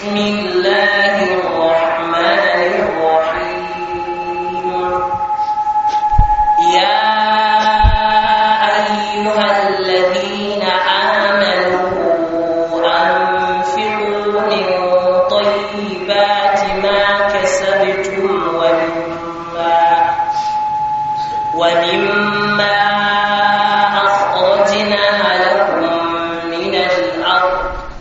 بسم الله الرحمن الرحيم يا أيها الذين آمنوا أنفقوا من طيبات ما كسبتم ومما ومما أخرجنا لكم من الأرض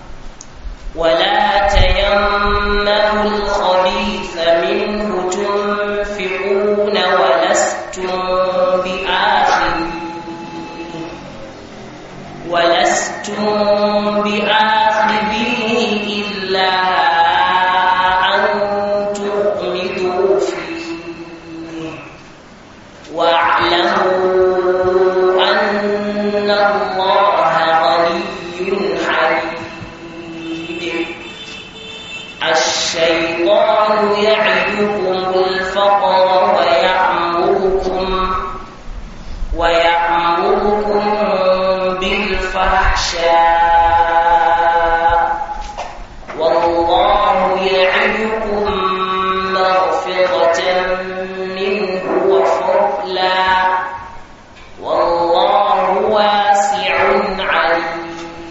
ولا تيمموا الخبيث منه تنفقون ولستم بآخذيه ولستم بآخذيه إلا أن تغمضوا فيه واعلموا أن الله غني حميد الشيطان يعدكم الفقر ويأمركم ويأمركم بالفحشاء والله يعدكم مغفرة منه وفضلا والله واسع عليم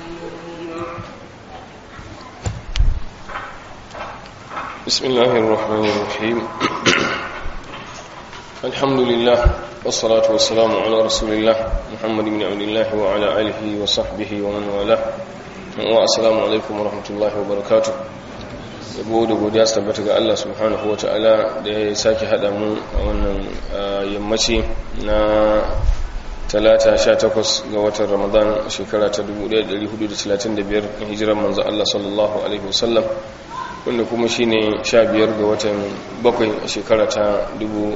بسم الله الرحمن الرحيم الحمد لله والصلاة والسلام على رسول الله محمد بن عبد الله وعلى آله وصحبه ومن والاه والسلام عليكم ورحمة الله وبركاته yabo da godiya su tabbata ga Allah subhanahu wa ta'ala da ya sake haɗa mu a wannan yammaci na talata 18 ga watan ramadan shekara ta 1435 hijiran manzo Allah sallallahu alaihi wasallam wanda kuma shi ne sha biyar ga watan bakwai a shekara ta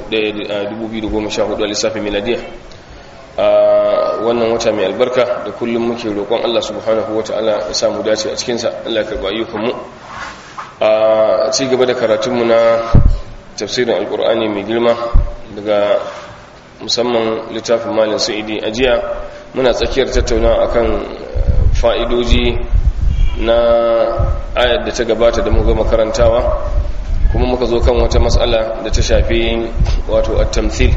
2014 a lissafin miladiya a wannan wata mai albarka da kullum muke roƙon Allah subhanahu wa ta'ala ya samu dace a cikinsa Allah ka ba ayyukanmu a ci gaba da karatunmu na tafsirin alkur'ani mai girma daga musamman littafin malin sa'idi a jiya muna tsakiyar tattaunawa akan fa'idoji na ayar da ta gabata da muka makarantawa kuma muka zo kan wata matsala da ta shafi wato at-tamthil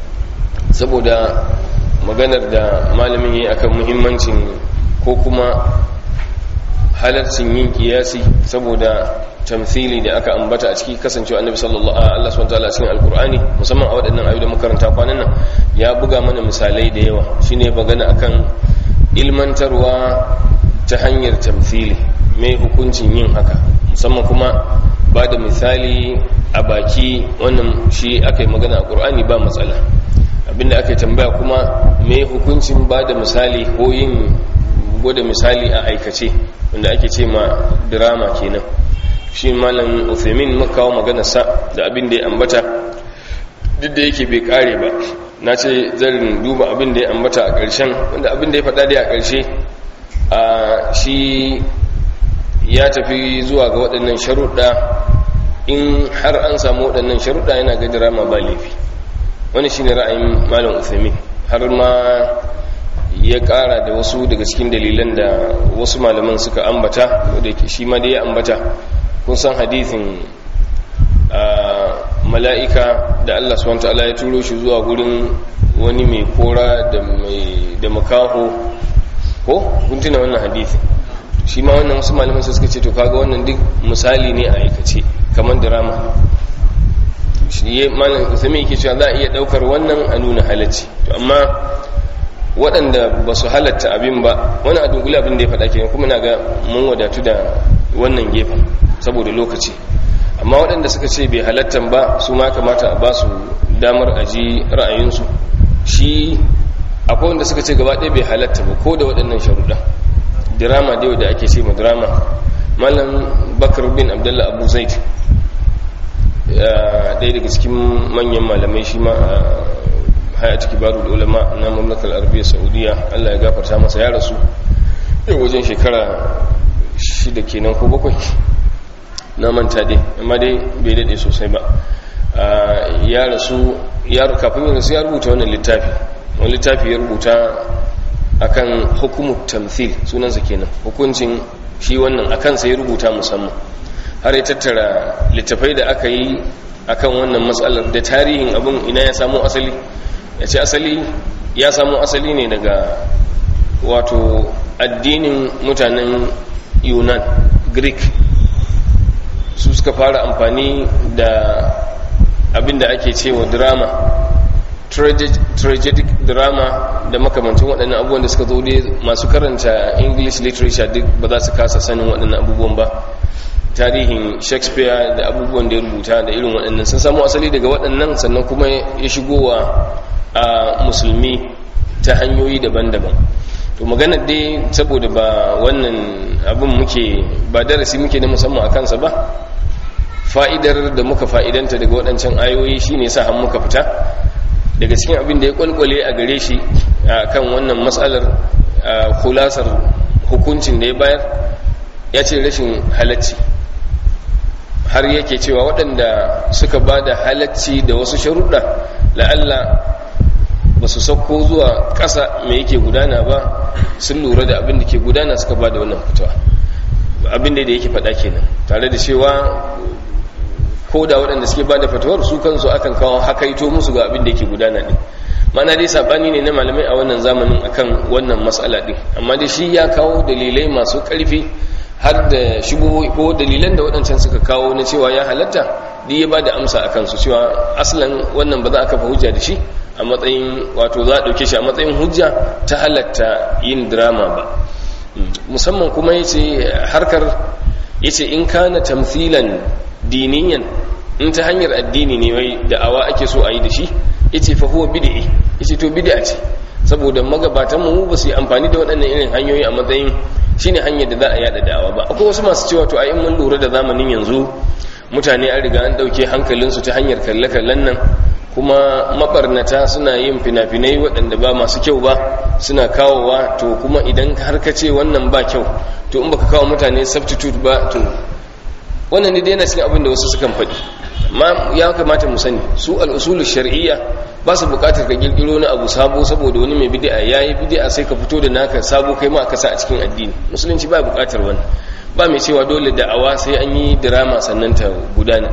saboda maganar da malamin yi akan muhimmancin ko kuma halarcin yin kiyasi saboda tamthili da aka ambata a ciki kasancewa annabi sallallahu alaihi wasallam cikin alqur'ani musamman a waɗannan ayoyi da makaranta kwanan nan ya buga mana misalai da yawa shine magana akan ilmantarwa ta hanyar tamthili mai hukuncin yin haka musamman kuma ba da misali a baki wannan shi aka yi magana a ƙur'ani ba matsala abinda aka yi tambaya kuma mai hukuncin ba da misali ko yin gwada misali a aikace wanda ake ce ma drama kenan shi malam uthaymin makawa magana sa da abin da ya ambata duk da yake bai kare ba na ce zan duba abin da ya ambata a ƙarshen wanda abin da ya faɗa da a ƙarshe a shi ya tafi zuwa ga waɗannan sharuɗa in har an samu waɗannan sharuɗa yana ga drama ba laifi wani shine ra'ayin malam uthaymin har ma ya ƙara da wasu daga cikin dalilan da wasu malaman suka ambata da shi ma dai ya ambata kun san hadithin mala'ika da Allah subhanahu ta'ala ya turo shi zuwa gurin wani mai kora da mai da makaho ko kun tuna wannan hadithin shi ma wannan wasu malaman suka ce to kaga wannan duk misali ne a aikace kamar drama shi ya malam usami yake cewa za a iya daukar wannan a nuna halacci to amma waɗanda ba su halatta abin ba wani a dunkule abin da ya faɗa kenan kuma na ga mun wadatu da wannan gefen saboda lokaci amma waɗanda suka ce bai halattan ba su ma kamata a ba su damar aji ra'ayinsu shi akwai wanda suka ce gaba ɗaya bai halatta ba ko da waɗannan sharuɗa dirama da yau da ake ce ma dirama malam bakar bin abdullah abu zaid ɗaya daga cikin manyan malamai shi ma a hayati kibaru da ulama na mamlakar arabiya saudiya allah ya gafarta masa ya rasu yau wajen shekara shida kenan ko bakwai na manta dai amma dai bai daɗe sosai ba ya rasu kafin yin rasu ya rubuta wannan littafi wani littafi ya rubuta akan hukumut tamthil sunansa kenan hukuncin shi wannan akan sai rubuta musamman har ya tattara littafai da aka yi akan wannan matsalar da tarihin abin ina ya samu asali ya ce asali ya samu asali ne daga wato addinin mutanen yunan greek su suka fara amfani da abin da ake cewa drama tragic drama da makamancin waɗannan abubuwan da suka zo dai masu karanta english literature duk ba za su kasa sanin waɗannan abubuwan ba tarihin shakespeare da abubuwan da ya rubuta da irin waɗannan sun samu asali daga waɗannan sannan kuma ya shigowa a musulmi ta hanyoyi daban-daban to maganar dai saboda ba wannan abin muke ba darasi muke na musamman a kansa ba fa'idar da muka fa'idanta daga waɗancan ayoyi shine sa han muka fita daga cikin abin da ya kwalkwale a gare shi a kan wannan matsalar kulasar hukuncin da ya bayar ya ce rashin halacci har yake cewa waɗanda suka ba da halacci da wasu sharuɗa la'alla ba su sauko zuwa ƙasa mai yake gudana ba sun lura da abin da ke gudana suka ba da wannan fitowa abin da yake faɗa kenan tare da cewa ko da waɗanda suke ba da fatawar su kansu akan kawo hakaito musu ga abin da yake gudana ɗin mana dai saɓani ne na malamai a wannan zamanin akan wannan matsala ɗin amma dai shi ya kawo dalilai masu ƙarfi har da shigo ko dalilan da waɗancan suka kawo na cewa ya halatta duk ya ba da amsa a kansu cewa asalin wannan ba za a kafa hujja da shi a matsayin wato za a ɗauke shi a matsayin hujja ta halatta yin drama ba musamman kuma ya ce harkar ya ce in kana tamthilan diniyan in ta hanyar addini ne wai da'awa ake so a yi da shi ya ce fahuwa bid'i ya ce to bid'a ce saboda magabatan mu ba su yi amfani da waɗannan irin hanyoyi a matsayin shine hanyar da za a yada da'awa ba akwai wasu masu cewa to a in mun lura da zamanin yanzu mutane an riga an ɗauke hankalinsu ta hanyar kalle-kallen nan kuma mabarnata suna yin fina-finai waɗanda ba masu kyau ba suna kawowa to kuma idan har ka ce wannan ba kyau to in baka kawo mutane substitute ba to wannan ne dai yana cikin abin da wasu sukan faɗi amma ya kamata mu sani su al'usulu shar'iyya ba su buƙatar ka girgiro na abu sabo saboda wani mai bid'a yayi bid'a sai ka fito da naka sabo kai ma ka sa a cikin addini musulunci ba buƙatar wannan ba mai cewa dole da'awa sai an yi drama sannan ta gudana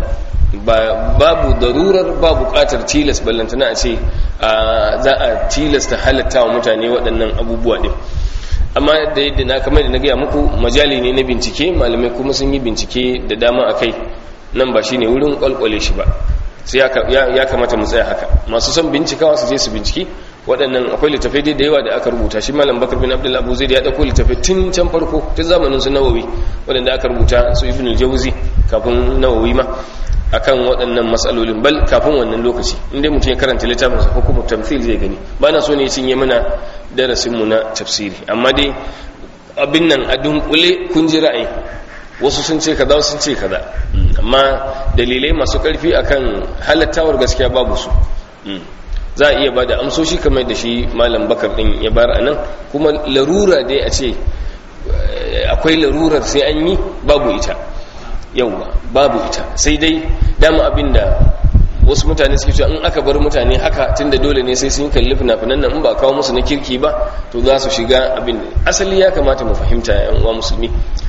babu darurar ba buƙatar tilas ballantana a ce za a tilasta halatta wa mutane waɗannan abubuwa ɗin amma da yadda na kamar da na gaya muku majali ne na bincike malamai kuma sun yi bincike da dama a kai nan ba shi ne wurin kwalkwale shi ba sai ya kamata mu tsaya haka masu son bincikawa su je su binciki waɗannan akwai littafai dai da yawa da aka rubuta shi malam bakar bin abdul abu zai ya ɗauko littafai tun can farko tun zamanin su nawawi waɗanda aka rubuta su ibn jauzi kafin nawawi ma akan waɗannan matsalolin bal kafin wannan lokaci inda mutum ya karanta littafin sa hukumu tamthil zai gani ba na so ne cinye mana darasin mu na tafsiri amma dai abin nan a dunkule kun ji ra'ayi wasu sun ce kaza sun ce kaza amma dalilai masu karfi akan halattawar gaskiya babu su za a iya ba da amsoshi kamar da shi malam bakar din ya bar a nan kuma larura dai a ce akwai larurar sai an yi babu ita yauwa babu ita sai dai dama abinda wasu mutane suke cewa in aka bar mutane haka tunda dole ne sai sun kalli fina-finan nan in ba kawo musu na kirki ba to za su shiga abin asali ya kamata mu fahimta yan uwa musulmi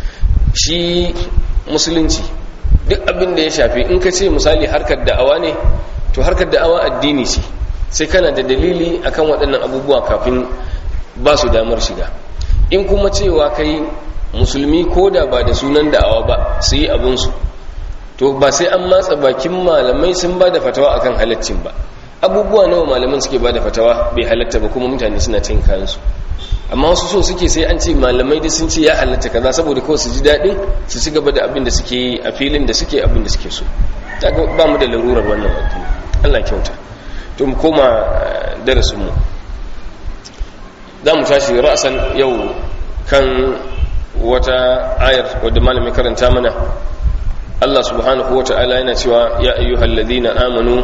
shi musulunci duk abin da ya shafi in ka ce misali harkar da'awa ne to harkar da'awa addini ce sai kana da dalili akan waɗannan abubuwa kafin ba su damar shiga in kuma cewa kai musulmi ko da ba da sunan da'awa ba su yi abinsu to ba sai an matsa bakin malamai sun ba da fatawa akan halaccin ba abubuwa nawa malaman suke ba da fatawa bai halatta ba kuma mutane suna cin kayansu amma wasu so suke sai an ce malamai da sun ce ya halatta kaza saboda kawai su ji daɗin su ci gaba da abin da suke yi a filin da suke abin da suke so ba mu da larurar wannan addini Allah kyauta to mu koma darasin mu za mu tashi ra'asan yau kan wata ayar wadda malamin karanta mana Allah subhanahu wa ta'ala yana cewa ya ayyuhal ladina amanu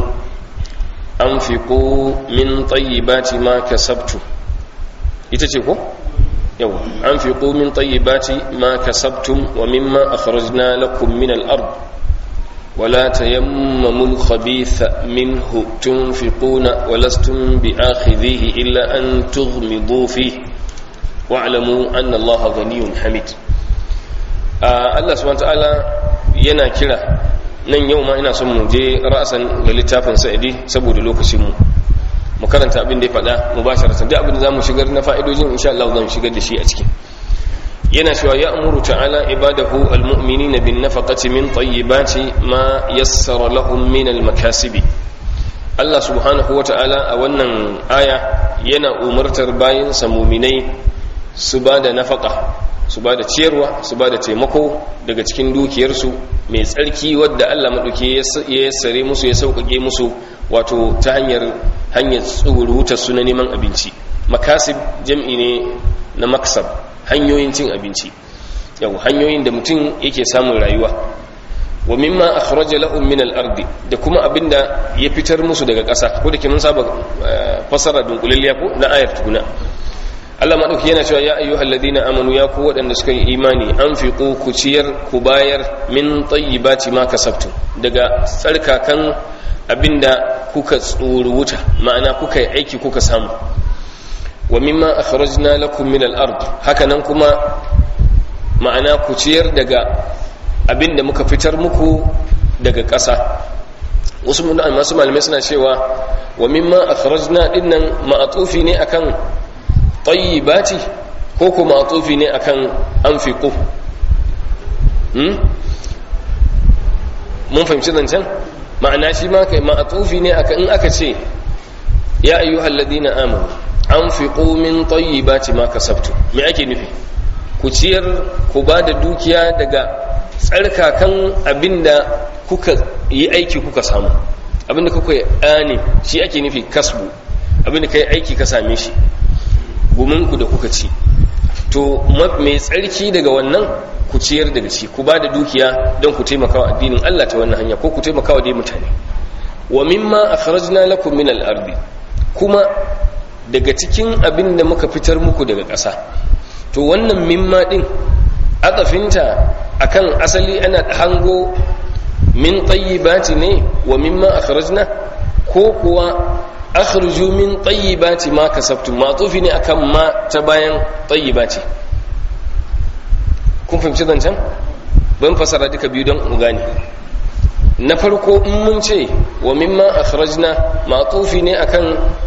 anfiqu min tayyibati ma kasabtu ita ce ko yau anfiqu min tayyibati ma kasabtum wa mimma akhrajna lakum min al-ard ولا تيمموا الخبيث منه تنفقون ولستم بآخذيه إلا أن تغمضوا فيه واعلموا أن الله غني حميد الله سبحانه وتعالى yana kira nan yau ma ina son mu je ra'asan ga littafin sa'idi saboda lokacinmu mu karanta abin da ya faɗa mu ba shi duk abin da za mu shigar na fa'idojin insha Allah za mu shigar da shi a ciki yana cewa ya amuru ta'ala ibadahu almu'minina bin nafaqati min tayyibati ma yassara lahum min almakasibi Allah subhanahu wata'ala a wannan aya yana umartar bayin sa mu'minai su ba da nafaqa su ba da ciyarwa su ba da taimako daga cikin dukiyarsu mai tsarki wadda Allah maɗauki ya yassare musu ya sauƙaƙe musu wato ta hanyar hanyar tsurutar su na neman abinci makasib jam'i ne na maksab hanyoyin cin abinci yau hanyoyin da mutum yake samun rayuwa wa mimma akhraja lahum min al-ard da kuma abinda ya fitar musu daga ƙasa ko da ke mun saba fasara dunkulalliya ko na ayar tukuna Allah maɗauki yana cewa ya ayyuhal ladina amanu ya ku waɗanda suka yi imani an fi ku ciyar ku bayar min tayyibati ma kasabtu daga tsarkakan abinda kuka tsoruwuta ma'ana kuka yi aiki kuka samu wa mimma akhrajna lakum min al-ard haka nan kuma ma'ana ku ciyar daga abinda muka fitar muku daga ƙasa wasu masu malamai suna cewa wa mimma akhrajna dinnan ma'atufi ne akan tayyibati ko kuma atufi ne akan anfiqu hmm mun fahimci zancen ma'ana shi ma kai ma'atufi ne akan in aka ce ya ayyuhal ladina amanu anfiqu min tayyibati ma kasabtu me ake nufi ku ciyar ku ba da dukiya daga tsarkakan abinda kuka yi aiki kuka samu abinda kuka yi ani shi ake nufi kasbu abinda kai aiki ka same shi guminku da kuka ci to mai tsarki daga wannan ku ciyar daga ci ku ba da dukiya don ku taimaka wa addinin Allah ta wannan hanya ko ku taimaka wa dai mutane wa mimma akhrajna lakum min al-ardi kuma daga cikin abin da muka fitar muku daga ƙasa to wannan mimma din atafinta akan asali ana hango min tayyibati ne wa mimma akhrajna ko kuwa akhruju min tayyibati ma kasabtum matufi ne akan ma ta bayan tayyibati kun fahimci zancen ban fasara duka biyu don mu gane na farko in mun ce wa mimma akhrajna matufi ne akan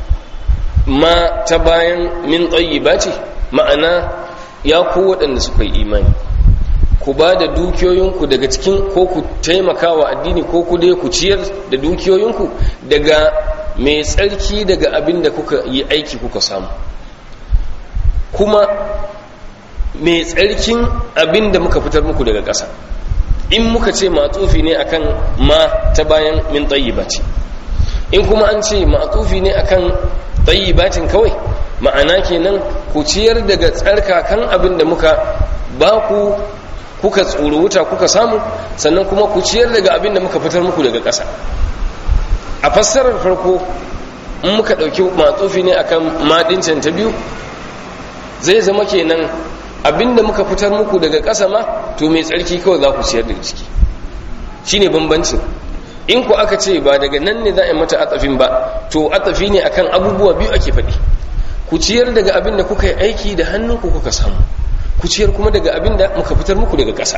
ma ta bayan min tayyibati ma'ana ya ku waɗanda suka yi imani ku ba da dukiyoyinku daga cikin ko ku taimaka wa addini ko ku dai ku ciyar da dukiyoyinku daga mai tsarki daga abin da kuka yi aiki kuka samu kuma mai tsarkin abin da muka fitar muku daga ƙasa in muka ce matsufi ne akan ma ta bayan min ce in kuma an ce matsufi ne akan bacin kawai ma'ana kenan ku ciyar daga tsarkakan abin da muka ba ku kuka tsoro wuta kuka samu sannan kuma ku ciyar daga abin da muka fitar muku daga ƙasa a fassarar farko in muka ɗauki matsufi ne akan maɗincin ta biyu zai zama kenan abin da muka fitar muku daga ƙasa ma to mai tsarki kawai za ku ciyar daga ciki shi ne bambancin in ku aka ce ba daga nan ne za a yi mata atsafin ba to atsafi ne akan abubuwa biyu ake faɗi ku ciyar daga abin da kuka yi aiki da hannunku kuka samu ku ciyar kuma daga abin da muka fitar muku daga ƙasa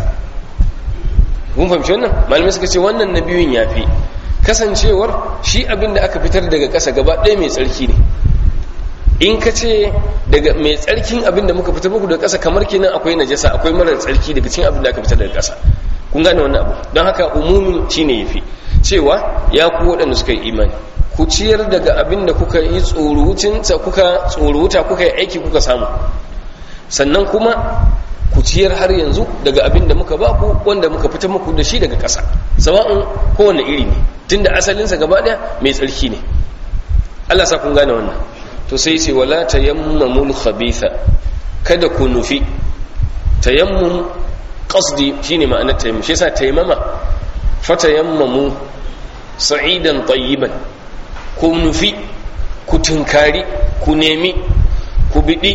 kun fahimci wannan malamai suka ce wannan na biyun ya fi kasancewar shi abin da aka fitar daga ƙasa gaba ɗaya mai tsarki ne in ka ce daga mai tsarkin abin da muka fitar muku daga ƙasa kamar kenan akwai najasa akwai marar tsarki daga cikin abin da aka fitar daga ƙasa kun gane wannan abu don haka umumin shine yafi cewa ya ku waɗanda suka yi imani ku ciyar daga abin da kuka yi tsoruwucinta kuka tsoruwuta kuka yi aiki kuka samu sannan kuma ku ciyar har yanzu daga abin da muka ba ku wanda muka fitar muku da shi daga ƙasa sawa'un kowane iri ne tunda asalinsa gaba ɗaya mai tsarki ne Allah sa kun gane wannan to sai ce wala tayammamul khabitha kada ku nufi tayammum qasdi shine ma'anar tayammum shi yasa tayammama fatayammamu sa'idan tayyiban ku nufi ku tunkari ku nemi ku bidi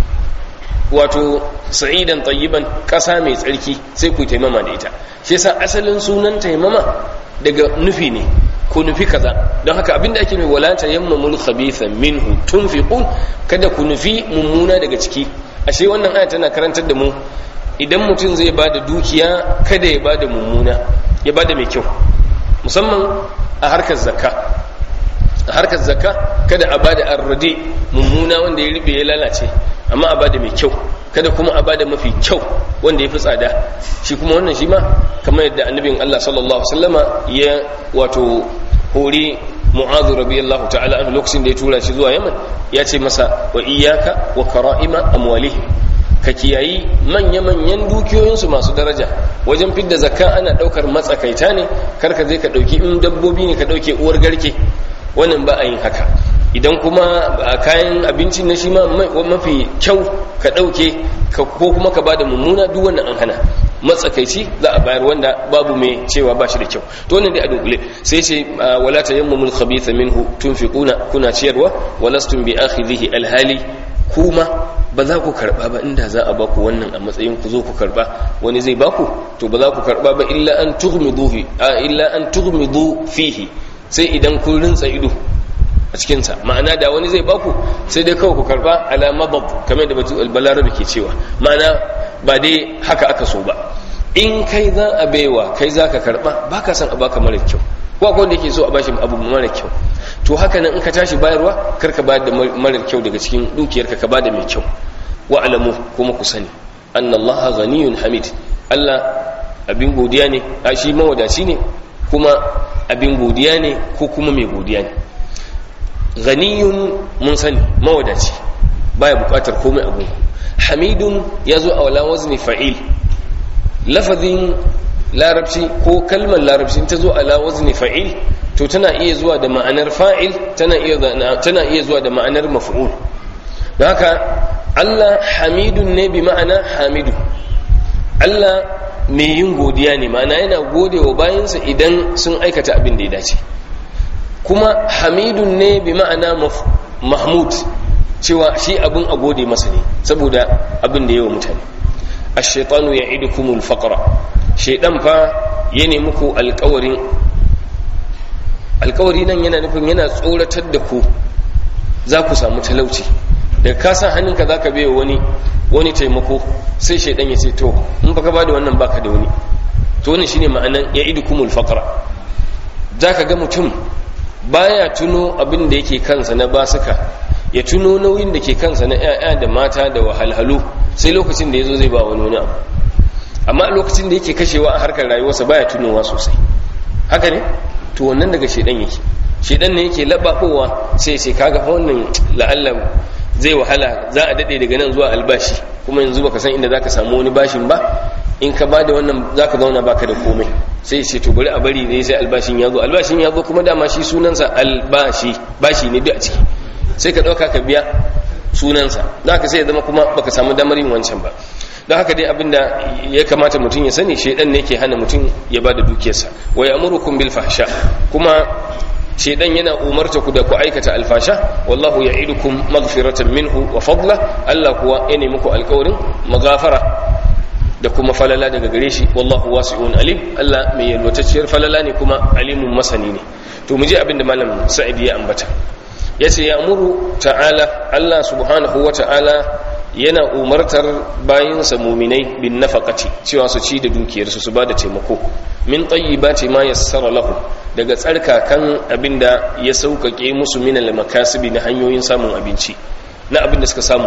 wato sa'idan tayyiban kasa mai tsarki sai ku taimama da ita shi yasa asalin sunan taimama daga nufi ne ku nufi kaza don haka abinda ake mai wala tayammamul khabitha minhu tunfiqun kada ku nufi mummuna daga ciki ashe wannan aya tana karantar da mu idan mutum zai ba da dukiya kada ya ba da mummuna ya ba da mai kyau musamman a harkar zakka a harkar zakka kada a ba da arrade mummuna wanda ya riɓe ya lalace amma a ba da mai kyau kada kuma a ba da mafi kyau wanda ya fi tsada shi kuma wannan shi ma kamar yadda annabin Allah sallallahu Alaihi wasallama ya wato hori mu'adhu radiyallahu ta'ala anhu lokacin da ya tura shi zuwa yaman ya ce masa wa iyyaka wa kara'ima amwalihim ka kiyayi manya-manyan dukiyoyinsu masu daraja wajen fidda zakka ana daukar matsakaita ne kar ka je ka dauki in dabbobi ne ka dauke uwar garke wannan ba a yin haka idan kuma kayan abinci na shi ma mafi kyau ka dauke ko kuma ka bada mummuna duk wannan an hana matsakaici za a bayar wanda babu mai cewa ba shi da kyau to wannan dai a dunkule sai ce wala tayammumul khabitha minhu tunfiquna kuna ciyarwa walastum bi akhidhihi alhali kuma ba za ku karba ba inda za a baku wannan a matsayin ku zo ku karba wani zai baku to ba za ku karba ba illa an tughmidu illa an tughmidu fihi sai idan kun rinsa ido a cikinsa ma'ana da wani zai baku sai dai kawai ku karba ala mabab kamar da batu albalarabi ke cewa ma'ana ba dai haka aka so ba in kai za a baiwa kai za ka karba ba ka san a baka mara kyau ko akwai wanda yake so a bashi abu mara kyau to haka nan in ka tashi bayarwa kar ka bayar da mara kyau daga cikin dukiyarka ka bada mai kyau wa alamu kuma ku sani anna allaha ghaniyun hamid allah abin godiya ne a shi mawadaci ne kuma abin godiya ne ko kuma mai godiya ne ghaniyun mun sani mawadaci baya bukatar komai abu hamidun ya zo a wala wazni fa'il lafazin larabci ko kalmar larabci ta zo ala wazni fa'il to tana iya zuwa da ma'anar fa'il tana iya tana iya zuwa da ma'anar maf'ul don haka Allah hamidun ne bi ma'ana hamidu Allah mai yin godiya ne ma'ana yana gode wa bayansa idan sun aikata abin da ya dace kuma hamidun ne bi ma'ana mahmud cewa shi abin a gode masa ne saboda abin da yawa mutane ash-shaytanu ya'idukumul faqra shaydan fa ya ne muku alƙawarin alƙawari nan yana nufin yana tsoratar da ku za ku samu talauci da ka sa hannunka za ka biya wani wani taimako sai shaidan ya ce to in baka ba da wannan baka da wani to wannan shine ma'anan ya idukumul faqra za ka ga mutum baya tuno abin da yake kansa na basuka ya tuno nauyin da ke kansa na 'ya'ya da mata da wahalhalu sai lokacin da ya zo zai ba wani wani abu amma lokacin da yake kashewa a harkar rayuwarsa baya tunowa sosai haka ne to wannan daga shedan yake shedan ne yake labakowa sai sai kaga fa wannan la'alla zai wahala za a dade daga nan zuwa albashi kuma yanzu baka san inda zaka samu wani bashin ba in ka bada wannan zaka zauna baka da komai sai ce to bari a bari ne sai albashin ya zo albashin ya zo kuma dama shi sunansa albashi bashi ne duk a ciki sai ka dauka ka biya sunansa zaka sai ya zama kuma baka samu damar yin wancan ba don haka dai abinda ya kamata mutum ya sani shaidan ne ke hana mutum ya bada dukiyarsa wa ya'murukum bil fahsha kuma shaidan yana umarta ku da ku aikata alfasha wallahu ya'idukum maghfiratan minhu wa fadla Allah kuwa ya nemi ku alƙawarin maghafara da kuma falala daga gare shi wallahu wasi'un alim Allah mai yalwatacciyar falala ne kuma alimun masani ne to mu je abinda malam Sa'id ya ambata yace ya'muru ta'ala Allah subhanahu wa ta'ala yana umartar bayinsa muminai bin nafaqati cewa su ci da dukiyarsu su ba da taimako min tayyibati ma yassara lahu daga tsarkakan abinda ya sauƙaƙe musu min al-makasibi na hanyoyin samun abinci na abinda suka samu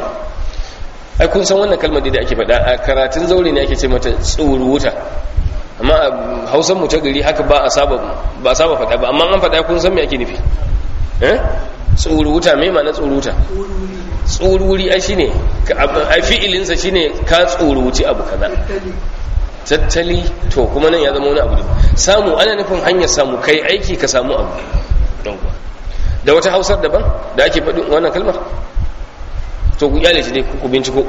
ai kun san wannan kalmar da ake faɗa a karatun zaure ne ake ce mata tsoro wuta amma a hausan mu ta gari haka ba a saba ba a saba faɗa ba amma an faɗa kun san me ake nufi eh tsoro wuta me ma'ana tsoro wuta tsoruri ai shine ai fi'ilinsa shine ka tsoruci abu kaza tattali to kuma nan ya zama wani abu ne samu ana nufin hanyar samu kai aiki ka samu abu da wata hausar daban da ake faɗin wannan kalmar to ku iyale shi dai ku binciko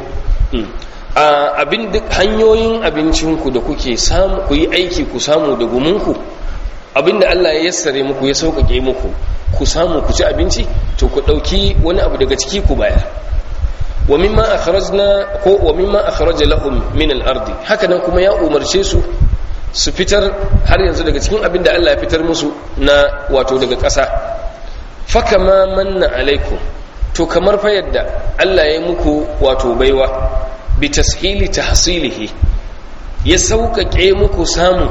a abin duk hanyoyin abincinku da kuke samu ku yi aiki ku samu da guminku abinda Allah ya yassare muku ya sauƙaƙe muku ku samu ku ci abinci to ku ɗauki wani abu daga ciki ku bayar wa mimma akhrajna ko wa mimma akhraja lahum min al-ard haka nan kuma ya umarce su su fitar har yanzu daga cikin abin da Allah ya fitar musu na wato daga ƙasa fakama manna alaikum to kamar fa yadda Allah ya muku wato baiwa bi tashili tahsilihi ya sauƙaƙe muku samu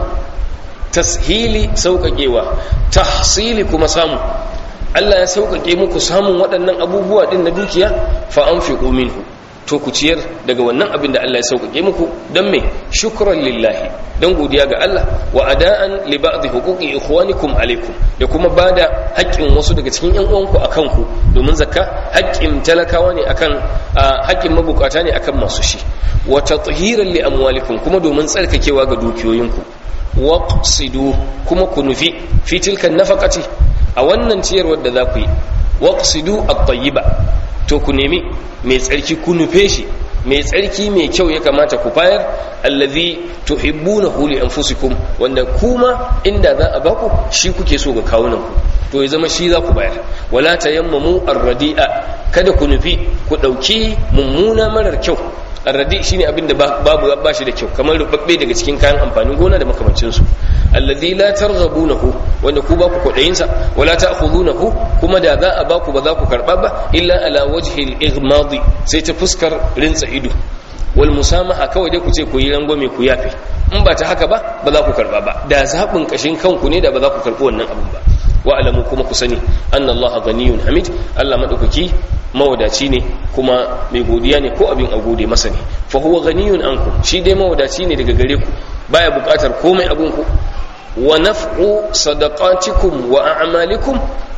tashili sauƙaƙewa tahsili kuma samu Allah ya sauƙaƙe muku samun waɗannan abubuwa ɗin na dukiya fa anfiqu minhu to ku ciyar daga wannan abin da Allah ya sauƙaƙe muku don me shukran lillahi don godiya ga Allah wa ada'an li ba'dhi huquqi ikhwanikum alaikum da kuma bada haƙƙin wasu daga cikin ƴan uwanku akan ku domin zakka haƙƙin talakawa ne akan haƙƙin mabukata ne akan masu shi wa tathiran li amwalikum kuma domin tsarkakewa ga dukiyoyinku waqsidu kuma ku nufi fi tilka nafaqati a wannan ciyarwar da za ku yi waqsidu at-tayyiba to ku nemi mai tsarki ku nufe shi mai tsarki mai kyau ya kamata ku bayar allazi tuhibbunahu li anfusikum wanda kuma inda za a baku shi kuke so ga kawunan ku to ya zama shi za ku bayar wala tayammamu ar-radi'a kada ku nufi ku dauki mummuna marar kyau arradi shine abin da babu ba shi da kyau kamar rubabbe daga cikin kayan amfanin gona da makamancin su alladhi la targhabunahu wanda ku ba ku kudayin sa wala ta'khudunahu kuma da za a ba ku ba za ku karba ba illa ala wajhi al-ighmadi sai ta fuskar rinsa ido wal musamaha kawai dai ku ce ku yi rangwame ku yafe in ba ta haka ba ba za ku karba ba da zaɓin kashin kanku ne da ba za ku karɓi wannan abin ba wa alamu kuma ku sani annallaha ghaniyun hamid Allah madaukaki mawadaci ne kuma mai godiya ne ko abin a gode masa ne fa huwa ghaniyun anku shi dai mawadaci ne daga gare ku baya bukatar komai abun ku wa naf'u sadaqatikum wa a'malikum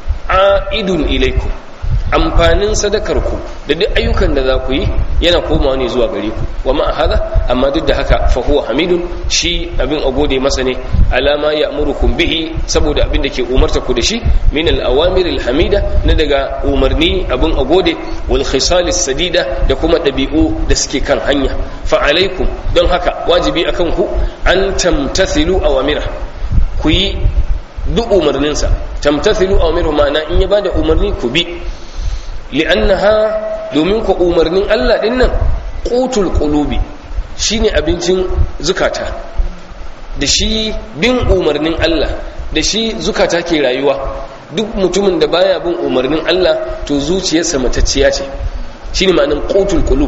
a'idun ilaykum amfanin sadakar ku da duk ayyukan da za ku yi yana komawa ne zuwa gare ku wa ma hada amma duk da haka fa huwa hamidun shi abin a gode masa ne alama ya'murukum bihi saboda abin da ke umarta ku da shi min al-awamir al-hamida na daga umarni abin a gode wal khisal sadida da kuma dabi'u da suke kan hanya fa alaikum don haka wajibi akan ku an tamtathilu awamira ku yi duk umarninsa tamtathilu awamiru ma'ana in ya bada umarni ku bi li'annaha domin ku umarnin Allah din nan qutul qulubi shine abincin zukata da shi bin umarnin Allah da shi zukata ke rayuwa duk mutumin da baya bin umarnin Allah to zuciyarsa matacciya ce shine ma'anin qutul qulub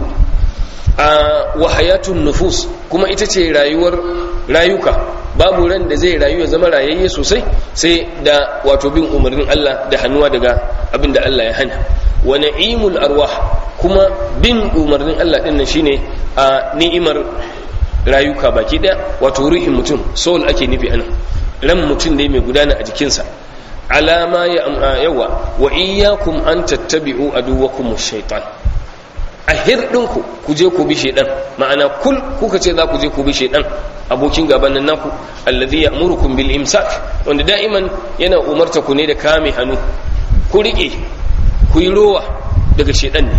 a wahayatun nufus kuma ita ce rayuwar rayuka babu ran da zai rayu ya zama rayayye sosai sai da wato bin umarnin Allah da hannuwa daga abin da Allah ya hana wa na'imul arwah kuma bin umarnin Allah din nan shine a ni'imar rayuka baki daya wato ruhin mutum soul ake nufi anan ran mutum ne mai gudana a jikinsa alama ya yawa wa iyyakum an tattabi'u aduwakum ash-shaytan a hirɗinku ku je ku bi shaidan ma'ana kul kuka ce za ku je ku bi shaidan abokin gaban nan naku allazi ya'murukum bil imsak wanda da'iman yana umarta ku ne da kame hannu ku rike ku yi rowa daga shaidan ne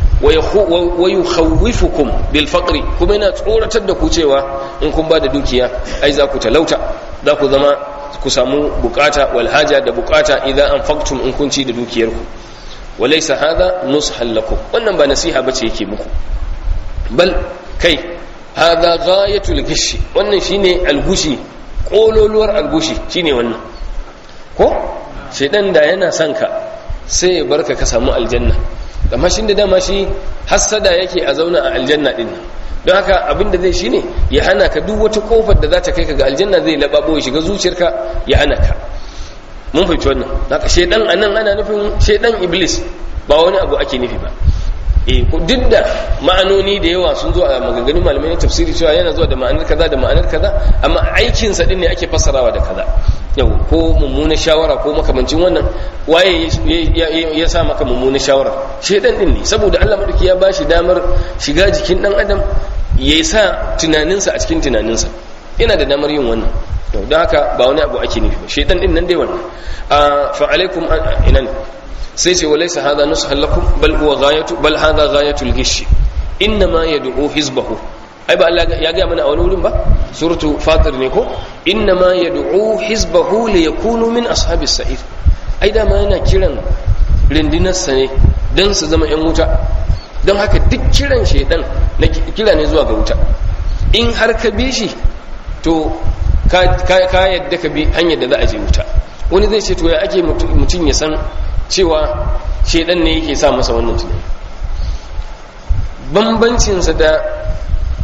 wa yukhawwifukum bil faqri kuma yana tsoratar da ku cewa in kun ba da dukiya ai za ku talauta za ku zama ku samu bukata wal haja da bukata idan anfaqtum in kun ci da dukiyarku وليس هذا نصحا لكم wannan ba nasiha bace yake muku bal kai hada ghayatul gishi wannan shine algushi kololuwar algushi shine wannan ko shedan da yana son ka sai ya barka ka samu aljanna amma shin da dama shi hassada yake a zauna a aljanna din don haka abinda zai shine ya hana ka duk wata kofar da za ta kai ka ga aljanna zai lababo ya shiga zuciyarka ya hana ka mun fahimci wannan haka shedan anan ana nufin shedan iblis ba wani abu ake nufi ba eh duk da ma'anoni da yawa sun zo a maganganun malamai na tafsiri cewa yana zuwa da ma'anar kaza da ma'anar kaza amma aikin sa din ne ake fassarawa da kaza yau ko mummunar shawara ko makamancin wannan waye ya sa maka mummunar shawara shedan din ne saboda Allah madauki ya bashi damar shiga jikin dan adam ya sa tunaninsa a cikin tunaninsa yana da damar yin wannan to don haka ba wani abu ake nufi ba shaitan din nan dai wannan fa alaikum inan sai ce walaysa hadha nushan lakum bal huwa ghayatu bal hadha ghayatul gish inma yad'u hizbahu ai ba Allah ya ga mana a wani wurin ba suratu fatir ne ko inma yad'u hizbahu li yakunu min ashabis sa'ir ai da ma yana kiran rindinarsa ne dan su zama yan wuta don haka duk kiran shaitan na kira ne zuwa ga wuta in har ka bi shi to ka yadda ka bi hanyar da za a je wuta wani zai ce to ya ake mutum ya san cewa shedan ne yake sa masa wannan tunani bambancinsa da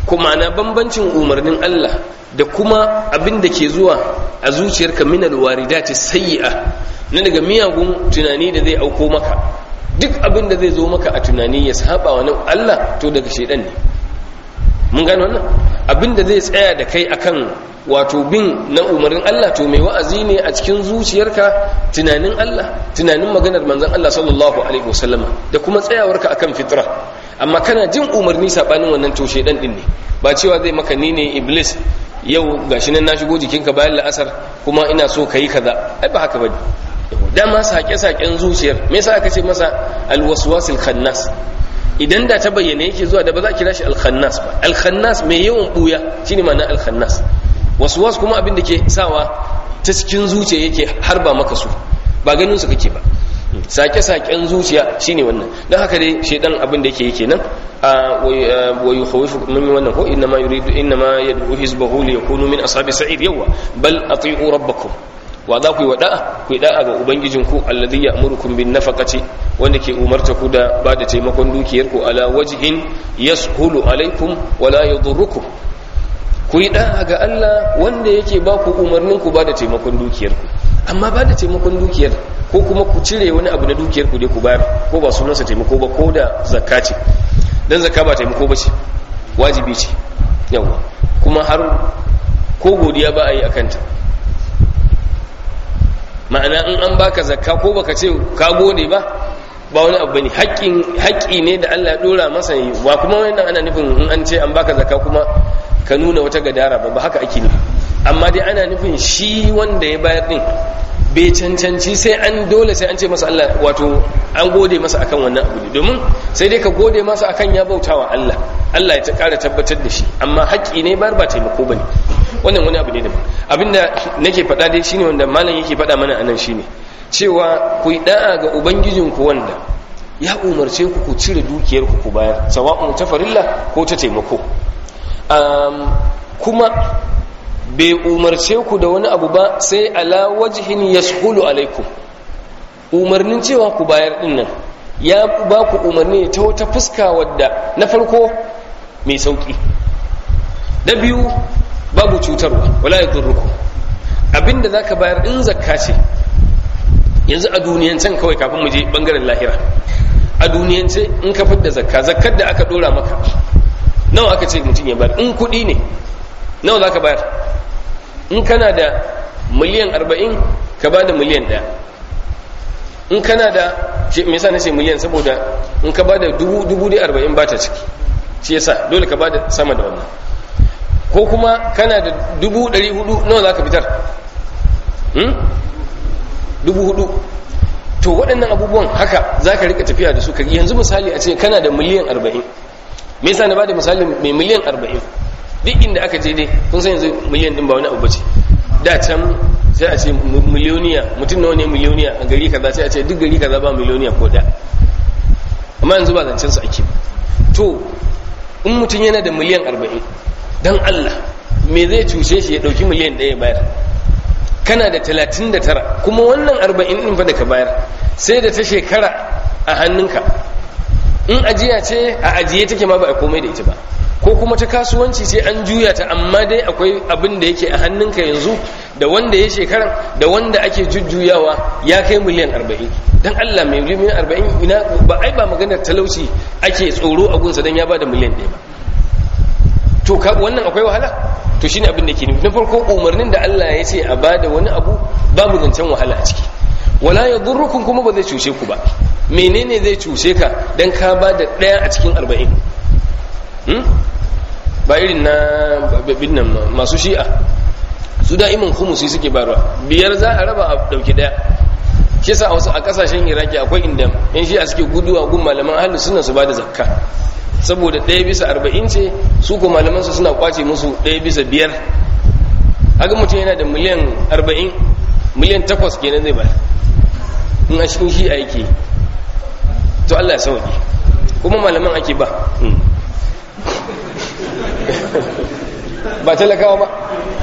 kuma na bambancin umarnin Allah da kuma abin da ke zuwa a zuciyarka min alwaridati sayyi'a na daga miyagun tunani da zai auko maka duk abin da zai zo maka a tunani ya saba wa Allah to daga shedan ne mun gano wannan abin da zai tsaya da kai akan wato bin na umarnin Allah to mai wa'azi ne a cikin zuciyarka tunanin Allah tunanin maganar manzon Allah sallallahu alaihi wasallama da kuma tsayawarka akan fitra amma kana jin umarni sabanin wannan to shedan din ne ba cewa zai maka ni ne iblis yau gashi nan na shigo jikinka bayan la'asar kuma ina so kayi kaza ai ba haka bane dama sake-saken zuciyar me yasa aka ce masa alwaswasil khannas idan da ta bayyana yake zuwa da ba za a kira shi alkhannas ba alkhannas mai yawan buya shine ma'ana alkhannas waswas kuma abin da ke sawa ta cikin zuciya yake harba maka su ba ganin su kake ba sake-saken zuciya shine wannan don haka dai shaidan abin da yake yake nan wa yukhawifu mun yi wannan ko inna ma yuridu inna ma yad'u hizbahu li yakunu min ashabi sa'id yawa bal ati'u rabbakum wa za ku yi wada'a ku yi da'a ga ubangijinku alladhi ya'murukum bin nafaqati wanda ke umarta ku da ba da taimakon dukiyar ku ala wajhin yashulu alaikum wa la yadurrukum ku yi da'a ga Allah wanda yake ba ku umarnin ku ba da taimakon dukiyar ku amma ba da taimakon dukiyar ko kuma ku cire wani abu na dukiyar ku dai ku bayar ko ba sunansa taimako ba ko da zakka ce dan zakka ba taimako ba ce wajibi ce yawa kuma har ko godiya ba a yi akanta ma'ana in an baka zakka ko baka ce ka gode ba ba wani abu bane haƙƙi ne da Allah ya dora masa yi wa kuma wannan ana nufin in an ce an baka zakka kuma ka nuna wata gadara ba ba haka ake nufi amma dai ana nufin shi wanda ya bayar din bai cancanci sai an dole sai an ce masa Allah wato an gode masa akan wannan abu ne domin sai dai ka gode masa akan ya bautawa Allah Allah ya ta ƙara tabbatar da shi amma haƙƙi ne bar ba taimako bane wannan wani abu ne daban abinda nake faɗa dai shine wanda malam yake faɗa mana anan shine cewa ku yi da'a ga ubangijinku wanda ya umarce ku ku cire dukiyar ku ku bayar sawa'un ta farilla ko ta taimako kuma bai umarce ku da wani abu ba sai ala wajhin yashulu alaikum umarnin cewa ku bayar din nan ya ba ku umarni ta wata fuska wadda na farko mai sauki na biyu babu cutarwa wala ya durruku abinda za ka bayar in zakka ce yanzu a duniyancen kawai kafin mu je bangaren lahira a duniyance in ka fidda zakka zakkar da aka dora maka nawa aka ce mutum ya bayar in kuɗi ne nawa za ka bayar in kana da miliyan arba'in ka ba da miliyan ɗaya in kana da me yasa na ce miliyan saboda in ka ba da dubu da arba'in ba ta ciki shi yasa dole ka ba da sama da wannan ko kuma kana da dubu ɗari hudu nawa za ka fitar dubu hudu to waɗannan abubuwan haka za ka rika tafiya da su ka yanzu misali a ce kana da miliyan arba'in me yasa na ba da misali mai miliyan arba'in duk inda aka je dai kun san yanzu miliyan din ba wani abu bace da can sai a ce miliyoniya mutum nawa ne miliyoniya a gari kaza sai a ce duk gari kaza ba miliyoniya ko da amma yanzu ba zancen su ake to in mutum yana da miliyan arba'in don Allah me zai cushe shi ya ɗauki miliyan ɗaya bayar kana da talatin da tara kuma wannan arba'in ɗin fa da ka bayar sai da ta shekara a hannunka in ajiya ce a ajiye take ma ba a komai da ita ba ko kuma ta kasuwanci sai an juya ta amma dai akwai abin da yake a hannunka yanzu da wanda ya shekaran da wanda ake jujjuyawa ya kai miliyan arba'in don Allah mai miliyan arba'in ina ba ai ba maganar talauci ake tsoro a gunsa don ya ba da miliyan ɗaya ba to wannan akwai wahala to shine abin da ke nufi na farko umarnin da Allah ya ce a bada wani abu babu zancen wahala a ciki wala ya durrukun kuma ba zai cushe ku ba menene zai cushe ka dan ka bada daya a cikin arba'in ba irin na nan masu shi'a su da'iman humusi suke barwa biyar za a raba a dauki daya shi yasa a wasu a kasashen iraki akwai inda yan shi'a suke guduwa gun malaman ahlus sunna su bada zakka saboda ɗaya bisa arba'in ce su ko malamansu suna kwace musu ɗaya bisa biyar haka mutum yana da miliyan arba'in miliyan takwas kenan zai bayar in a cikin shi a yake to allah ya sauki kuma malaman ake ba ba talakawa ba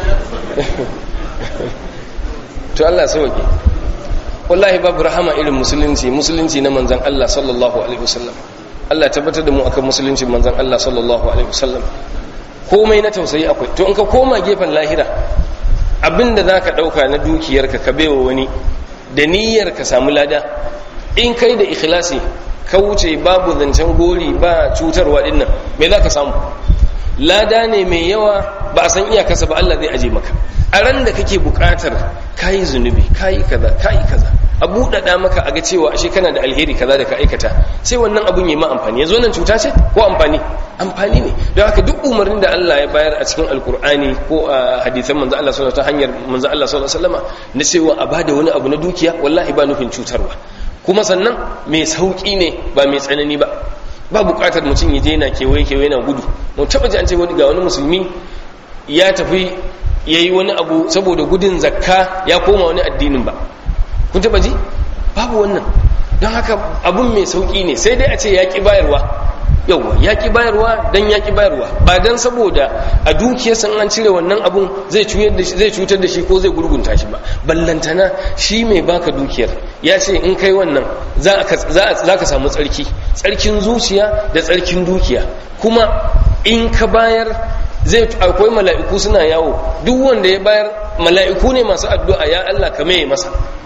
to allah ya sauki wallahi babu rahama irin musulunci musulunci na manzan allah sallallahu alaihi wasallam Allah tabbatar da mu akan musulunci manzon Allah sallallahu alaihi wasallam komai na tausayi akwai to in ka koma gefen lahira abinda za ka ɗauka na dukiyarka ka baiwa wani da niyyar ka samu lada in kai da ikhlasi ka wuce babu zancen gori ba cutarwa dinnan me za ka samu lada ne mai yawa ba a san iyakarsa ba Allah zai aje maka a ran da kake buƙatar kayi zunubi kayi kaza kayi kaza a buɗaɗa maka a ga cewa ashe kana da alheri kaza da ka aikata sai wannan abun yi ma amfani yanzu wannan cuta ce ko amfani amfani ne don haka duk umarnin da Allah ya bayar a cikin alkur'ani ko a hadisan manzo Allah sallallahu ta hanyar manzo Allah sallallahu alaihi wasallama na cewa a bada wani abu na dukiya wallahi ba nufin cutarwa kuma sannan mai sauki ne ba mai tsanani ba ba buƙatar mutum ya je na kewaye kewaye na gudu mu taɓa ji an ce wani ga wani musulmi ya tafi ya yi wani abu saboda gudun zakka ya koma wani addinin ba kun taba ji babu wannan don haka abun mai sauki ne sai dai a ce yaƙi bayarwa yauwa yaƙi bayarwa don yaƙi bayarwa ba don saboda a dukiyarsa an cire wannan abun zai cutar da shi ko zai gurgunta shi ba ballantana shi mai baka dukiyar ya ce in kai wannan za ka samu tsarki tsarkin zuciya da tsarkin dukiya kuma in ka bayar zai akwai mala'iku suna yawo duk wanda ya bayar mala'iku ne masu addu'a ya Allah ka maye masa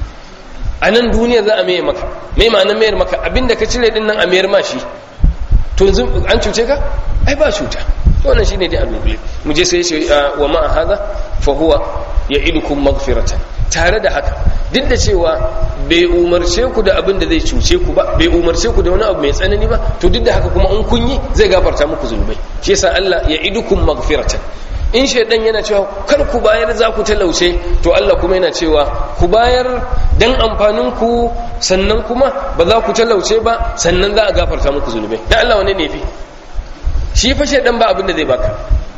a nan duniya za a maye maka mai ma'anar mayar maka abinda ka cire din nan a mayar ma shi to yanzu an cuce ka ai ba cuta wannan shine dai abin mu je sai ce wa ma'a hada fa huwa ya'idukum maghfiratan tare da haka duk da cewa bai umarce ku da abin da zai cuce ku ba bai umarce ku da wani abu mai tsanani ba to duk da haka kuma in kun yi zai gafarta muku zunubai shi yasa Allah ya'idukum maghfiratan in shaidan yana cewa kar ku bayar za ku talauce to Allah kuma yana cewa ku bayar dan amfanin ku sannan kuma ba za ku talauce ba sannan za a gafarta muku zunubai dan Allah wane ne fi shi fa shaidan ba abin da zai baka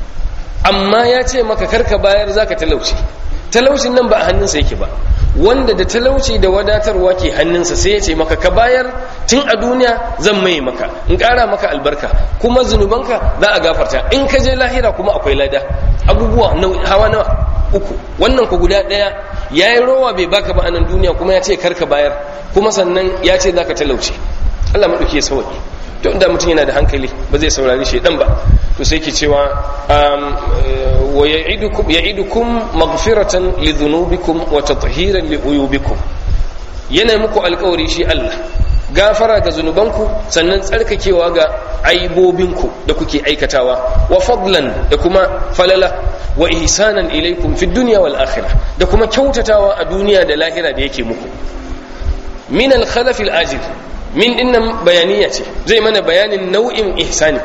amma ya ce maka kar ka bayar za ka talauce talaucin nan ba a hannunsa yake ba wanda da talauci da wadatarwa ke hannunsa sai ya ce maka ka bayar tun a duniya zan mai maka in ƙara maka albarka kuma zunubanka za a gafarta in ka je lahira kuma akwai lada abubuwa hawa nawa uku wannan ku guda ɗaya ya yi rowa bai baka ba a nan duniya kuma ya ce karka bayar kuma sannan ya ce za ka talauce allah maɗauki ya sauƙi to da mutum yana da hankali ba zai saurari shaidan ba to sai ke cewa wa ya'idukum maghfiratan li dhunubikum wa tathiran li uyubikum yana muku alƙawari shi Allah gafara ga zunubanku sannan tsarkakewa ga aibobinku da kuke aikatawa wa fadlan da kuma falala wa ihsanan ilaikum fi dunya wal akhirah da kuma kyautatawa a duniya da lahira da yake muku min al khalaf al ajil min dinnan bayaniya ce zai mana bayanin nau'in ihsani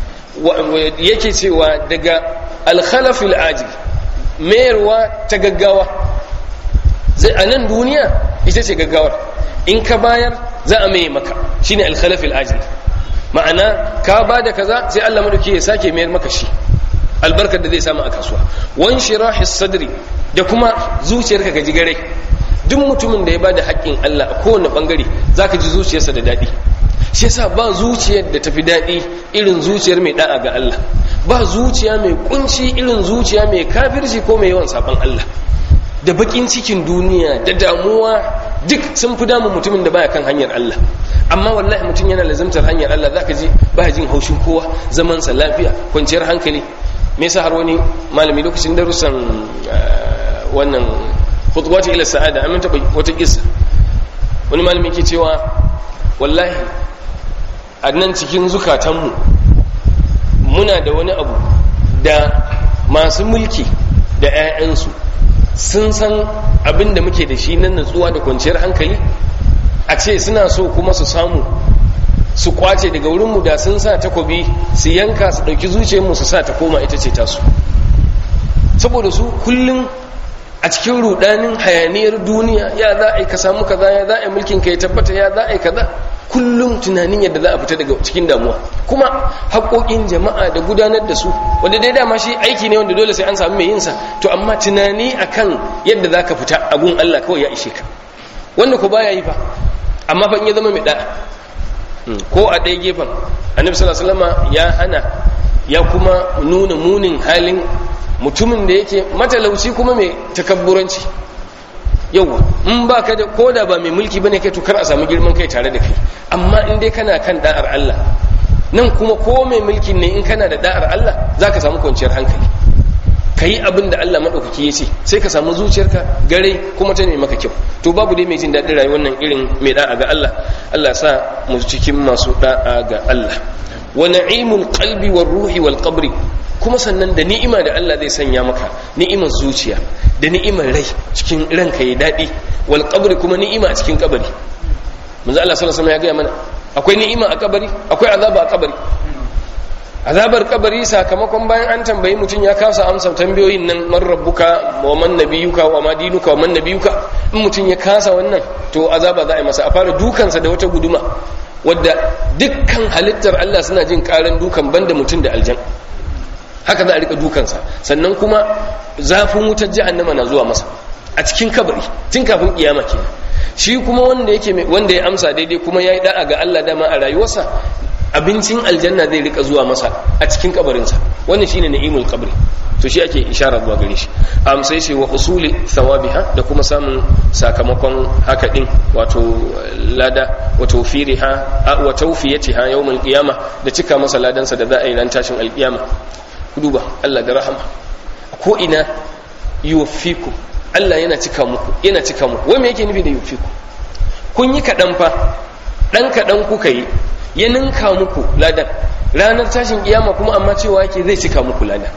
yake cewa daga alkhalafil ajil mayarwa ta gaggawa zai a nan duniya ita ce gaggawar in ka bayar za a maye maka shine alkhalafil ajil ma'ana ka ba da kaza sai Allah madauki ya sake mayar maka shi albarkar da zai samu a kasuwa wan shirahis sadri da kuma zuciyarka ga jigare duk mutumin da ya bada haƙƙin Allah a kowane bangare zaka ji zuciyarsa da daɗi shi yasa ba zuciyar da tafi daɗi irin zuciyar mai da'a ga Allah ba zuciya mai kunci irin zuciya mai kafirci ko mai yawan saban Allah da bakin cikin duniya da damuwa duk sun fi damun mutumin da baya kan hanyar Allah amma wallahi mutum yana lazimtar hanyar Allah zaka ji baya jin haushin kowa zaman sa lafiya kwanciyar hankali me yasa har wani malami lokacin darussan wannan khutwati ila sa'ada amin taba wata kissa wani malami ke cewa wallahi a nan cikin zukatanmu muna da wani abu da masu mulki da 'ya'yansu sun san abin da muke da shi na natsuwa da kwanciyar hankali a ce suna so kuma su samu su kwace daga wurinmu da sun sa takobi su yanka su ɗauki zuciyarmu su sa ta koma ita ce tasu saboda su kullum a cikin rudanin hayaniyar duniya ya za a yi ka samu kaza ya za a yi mulkin ka ya tabbata ya za a yi kaza kullum tunanin yadda za a fita daga cikin damuwa kuma haƙoƙin jama'a da gudanar da su wanda dai dama shi aiki ne wanda dole sai an samu mai yinsa to amma tunani akan yadda za ka fita a gun Allah kawai ya ishe ka wanda ko baya yi fa amma fa in ya zama mai da'a ko a ɗaya gefen annabi sallallahu alaihi wasallam ya hana ya kuma nuna munin halin mutumin da yake matalauci kuma mai takabburanci yauwa in ba ka da koda ba mai mulki bane kai to kar a samu girman kai tare da kai amma in dai kana kan da'ar Allah nan kuma ko mai mulkin ne in kana da da'ar Allah zaka samu kwanciyar hankali kayi abin da Allah madaukaki ya ce sai ka samu zuciyarka gare kuma ta nemi maka kyau to babu dai mai jin daɗin rayuwar nan irin mai da'a ga Allah Allah sa mu cikin masu da'a ga Allah wa na'imul qalbi war ruhi wal qabri kuma sannan da ni'ima da Allah zai sanya maka ni'imar zuciya da ni'imar rai cikin ranka ya daɗi wal qabri kuma ni'ima a cikin kabari manzo Allah sallallahu alaihi wasallam ya ga mana akwai ni'ima a kabari akwai azaba a kabari azabar kabari sakamakon bayan an tambayi mutum ya kasa amsa tambayoyin nan man rabbuka wa man nabiyuka wa ma dinuka wa man nabiyuka in mutum ya kasa wannan to azaba za a yi masa a fara dukansa da wata guduma wadda dukkan halittar Allah suna jin karan dukan banda mutum da aljan haka za a rika dukansa sannan kuma zafin wutar jahannama na zuwa masa a cikin kabari tun kafin kiyama kenan shi kuma wanda yake wanda ya amsa daidai kuma yayi da'a ga Allah dama a rayuwarsa abincin aljanna zai rika zuwa masa a cikin kabarinsa wannan shine na'imul qabri to shi ake ishara zuwa gare shi am sai ce wa usuli thawabiha da kuma samun sakamakon haka din wato lada wa tawfiriha wa tawfiyatiha yawmul qiyama da cika masa ladansa da za a yi ran tashin alqiyama ku duba Allah da rahama ko ina yuwaffiku Allah yana cika muku yana cika muku wai me yake nufi da yuwaffiku kun yi kadan fa dan kadan kuka yi ya ninka muku ladan ranar tashin kiyama kuma amma cewa yake zai cika muku ladan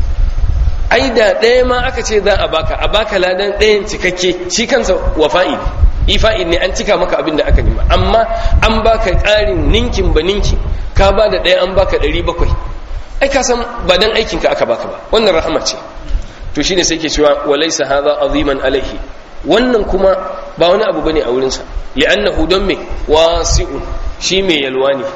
ai da ɗaya ma aka ce za a baka a baka ladan ɗayan cikakke shi kansa wafa'i ifa'in ne an cika maka abin da aka nima amma an baka ƙarin ninkin ba ninki ka ba da ɗaya an baka ɗari bakwai ai ka san ba dan aikinka aka baka ba wannan rahama ce to shine sai ke cewa walaysa hadha aziman alaihi wannan kuma ba wani abu bane a wurinsa li'annahu don me wasi'un shi mai yalwa ne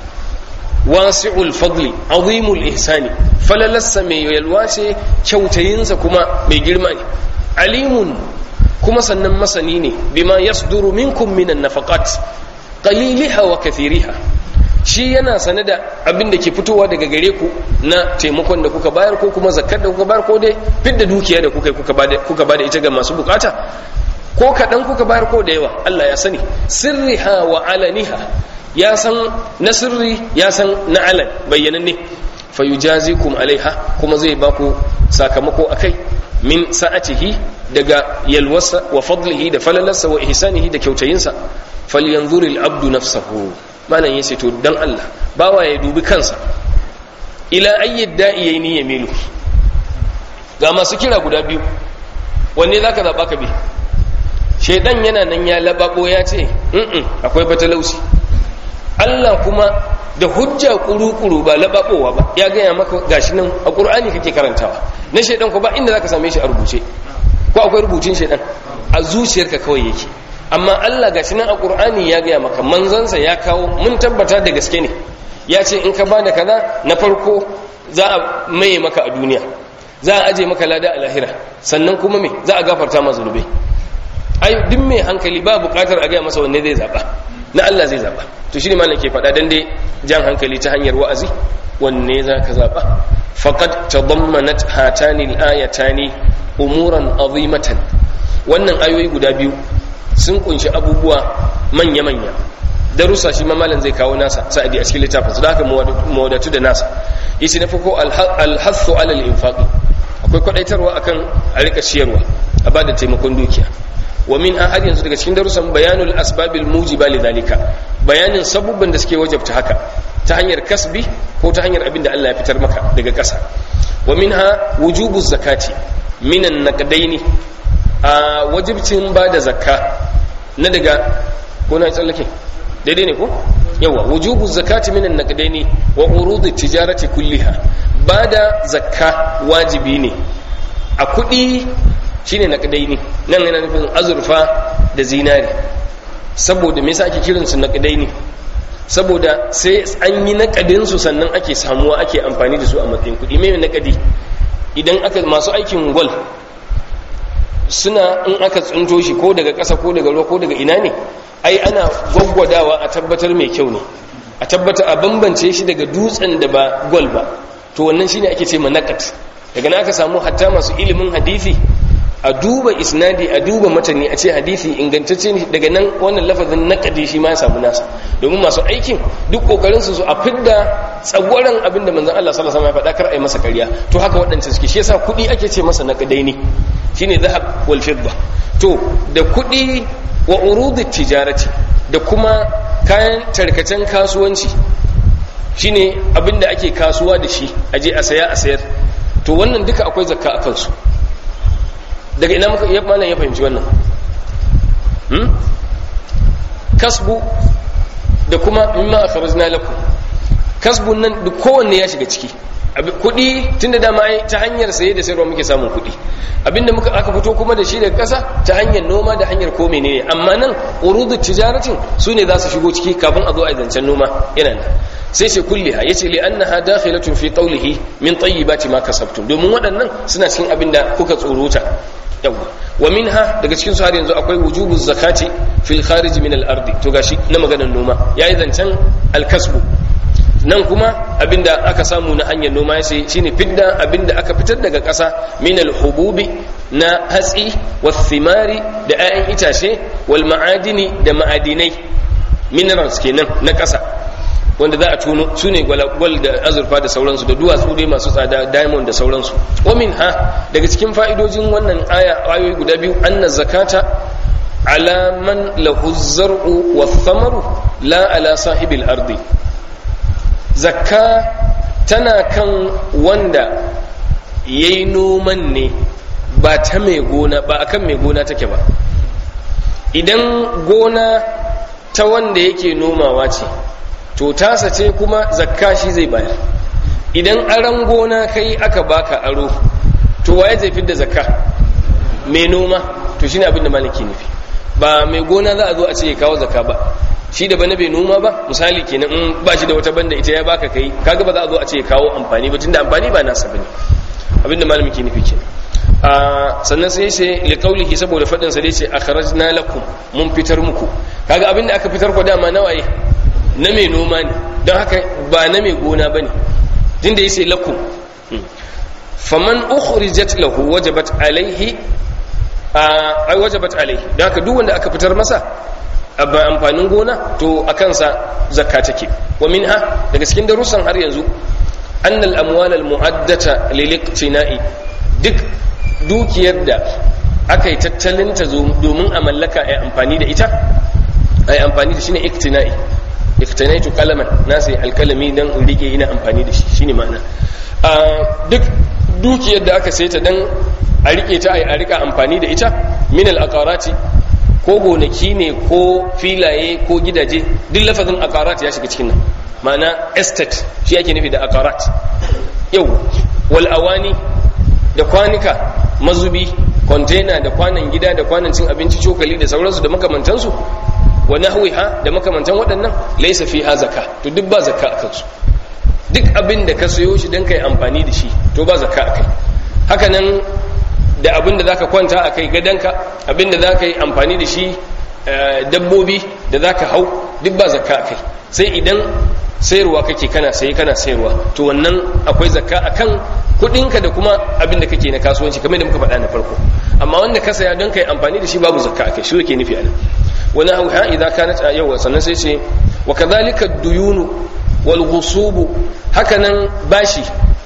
wasi'ul fadli azimul ihsani falalassa mai yalwa ce kyautayinsa kuma mai girma ne alimun kuma sannan masani ne bima yasduru minkum minan nafaqat qaliliha wa kathiriha shi yana sane da abin da ke fitowa daga gare ku na taimakon da kuka bayar ko kuma zakkar da kuka bayar ko dai fidda dukiya da kuka kuka bada ita ga masu bukata ko kaɗan kuka bayar ko da yawa Allah ya sani sirriha wa alaniha ya san na sirri ya san na alan bayyananne fa yujazikum alaiha kuma zai baku sakamako akai min sa'atihi daga yalwasa wa fadlihi da falalarsa wa ihsanihi da kyautayinsa falyanzuril abdu nafsahu malam yace to dan Allah bawa ya dubi kansa ila ayyid da'iyaini yamilu ga masu kira guda biyu wanne zaka zaba ka bi shedan yana nan ya lababo ya ce in akwai fatalauci Allah kuma da hujja kuru-kuru ba lababowa ba ya gaya maka gashi nan a ƙur'ani kake karantawa na shedan ko ba inda zaka same shi a rubuce ko akwai rubutun shedan a zuciyarka kawai yake amma Allah gashi nan a ƙur'ani ya gaya maka manzansa ya kawo mun tabbata da gaske ne ya ce in ka bada kaza na farko za a maye maka a duniya za a aje maka lada a lahira sannan kuma me za a gafarta ma zunubai ai duk mai hankali ba bukatar a gaya masa wanne zai zaba na Allah zai zaba to shi ne malam ke faɗa dan dai jan hankali ta hanyar wa'azi wanne za ka zaba faqad tadammanat hatani al-ayatani umuran azimatan wannan ayoyi guda biyu sun kunshi abubuwa manya manya darussa shi malam zai kawo nasa sa'adi a cikin littafin su da haka mawadatu da nasa yace na farko al-hassu ala al-infaqi akwai kwadaitarwa akan a rika ciyarwa a bada taimakon dukiya wa min har yanzu daga cikin darussan bayanul asbabil mujiba lidhalika bayanin sabubban da suke wajabta haka ta hanyar kasbi ko ta hanyar abin da Allah ya fitar maka daga ƙasa wa minha wujubu zakati minan naqdaini a wajibcin bada zakka na daga ko na tsallake daidai ne ko yawa wujubu zakati minan naqdaini wa urudi tijarati kulliha bada zakka wajibi ne a kuɗi shine naqdaini nan yana nufin azurfa da zinari saboda me yasa ake kiran su naqdaini saboda sai an yi naqadin su sannan ake samuwa ake amfani da su a matsayin kuɗi me naqadi idan aka masu aikin gwal suna in aka tsinto shi ko daga ƙasa ko daga ruwa ko daga ina ne ai ana gwaggwadawa a tabbatar mai kyau ne a tabbata a bambance shi daga dutsen da ba gwal ba to wannan shine ake ce ma naqat daga nan aka samu hatta masu ilimin hadisi a duba isnadi a duba matani a ce hadisi ingantacce ne daga nan wannan lafazin naqadi shi ma ya samu nasa domin masu aikin duk kokarin su a fidda tsagwaran abin da manzon Allah sallallahu alaihi wasallam ya faɗa kar ai masa ƙarya to haka waɗancan suke shi yasa kuɗi ake ce masa naqadai ne shine zahab wal fidda to da kuɗi wa urudi tijarati da kuma kayan tarkacen kasuwanci shine abin da ake kasuwa da shi aje a saya a sayar to wannan duka akwai zakka a kansu daga ina muka iya malam ya fahimci wannan hmm? kasbu da kuma mimma akhrajna lakum kasbun nan duk kowanne ya shiga ciki kudi tunda dama ai ta hanyar saye da sayarwa muke samun kudi abinda muka aka fito kuma da shi daga kasa ta hanyar noma da hanyar ko menene amma nan urudu tijaratin su ne za su shigo ciki kafin a zo a zancen noma yana nan sai ce kulliha yace li annaha dakhilatun fi qawlihi min tayyibati ma kasabtum domin waɗannan suna cikin abinda kuka tsorota yawa wa minha daga cikin su har yanzu akwai wujubu zakati fil kharij min al ardi to gashi na maganar noma yayi zancen al kasbu nan kuma abinda aka samu na hanyar noma ya ce shine fidda abinda aka fitar daga ƙasa min hububi na hatsi thimari da 'ya'yan itace wal ma'adini da ma'adinai minerals kenan na ƙasa wanda za a tuno su ne gwal da azurfa da sauransu da duwatsu dai masu tsada diamond da sauransu wamin ha daga cikin fa'idojin wannan aya ayoyi guda biyu anna zakata ala man lahu zar'u wa thamaru la ala sahibil ardi zakka tana kan wanda ya yi noman ne ba ta mai gona ba akan mai gona take ba idan gona ta wanda yake nomawa ce to tasa ce kuma zakka shi zai bayar idan aron gona kai aka baka aro to waye zai fidda zakka mai noma to shine abin da maliki nufi ba mai gona za a zo a ce ya kawo zakka ba shi da bana bai noma ba misali kenan in ba shi da wata banda ita ya baka kai kaga ba za a zo a ce kawo amfani ba tunda amfani ba nasa bane abinda malami ke nufi kenan a sannan sai ce li qaulihi saboda fadin sa dai ce akhrajna lakum mun fitar muku kaga abinda aka fitar ku dama nawaye na mai noma ne don haka ba na mai gona bane tunda yace lakum faman ukhrijat lahu wajabat alaihi ai wajabat alaihi don haka duk wanda aka fitar masa abin amfanin gona to a kansa zakka take wa minha daga cikin darussan har yanzu annal amwal al mu'addata lil iqtina'i duk dukiyar da aka yi tattalin ta domin a mallaka ai amfani da ita ai amfani da shine iqtina'i iqtinaitu qalaman na sai alkalami dan in rike ina amfani da shi shine ma'ana duk dukiyar da aka saita dan a rike ta ai a rika amfani da ita min al aqarati ko gonaki ne ko filaye ko gidaje duk lafazin akarat ya shiga cikin nan ma'ana estate shi ake nufi da akarat yau wal awani da kwanika mazubi container da kwanan gida da kwanan cin abinci cokali da sauransu da makamantansu wa nahwiha da makamantan waɗannan laysa fiha zakka to duk ba zakka akan su duk abin da ka sayo shi dan kai amfani da shi to ba zakka akai haka nan da abin da za ka kwanta a kai gadonka abin da za ka yi amfani da shi dabbobi da za ka hau duk ba zakka a kai sai idan sayarwa kake kana sayi kana sayarwa to wannan akwai zakka a kan kudinka da kuma abin da kake na kasuwanci kamar da muka faɗa na farko amma wanda ka saya don ka yi amfani da shi babu zakka a kai shi yake nufi a nan wani hau ha idan ka nata yau sannan sai ce wa kadhalika duyunu wal ghusubu hakanan bashi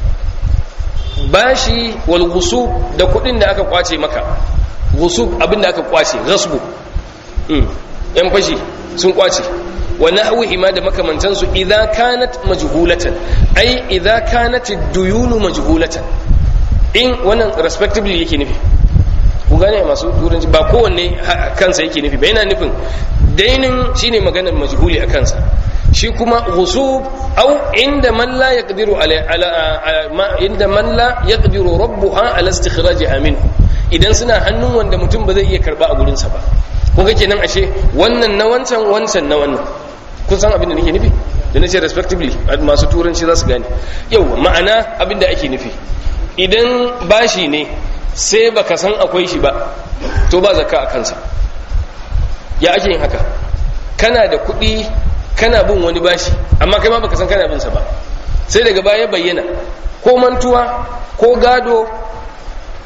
bashi wal gusub da kudin da aka kwace maka gusub abinda aka kwace ghasbu yan fashi sun kwace wa nahwihi ma da makamantan su idza kanat majhulatan ai idza kanat ad-duyunu majhulatan in wannan respectively yake nufi ku gane masu turanci ba kowanne kansa yake nufi ba yana nufin dainin shine maganar majhuli a kansa shi kuma ghusub au inda man la yaqdiru ala ala inda man la yaqdiru rabbuha ala istikhrajha minhu idan suna hannun wanda mutum ba zai iya karba a gurin sa ba kun ga kenan ashe wannan na wancan wancan na wannan kun san abin da nake nufi da nace respectively masu turanci za su gane yau ma'ana abin da ake nufi idan bashi ne sai baka san akwai shi ba to ba zakka a kansa ya ake yin haka kana da kuɗi kana bin wani bashi amma kai ma baka san kana bin sa ba sai daga baya bayyana ko mantuwa ko gado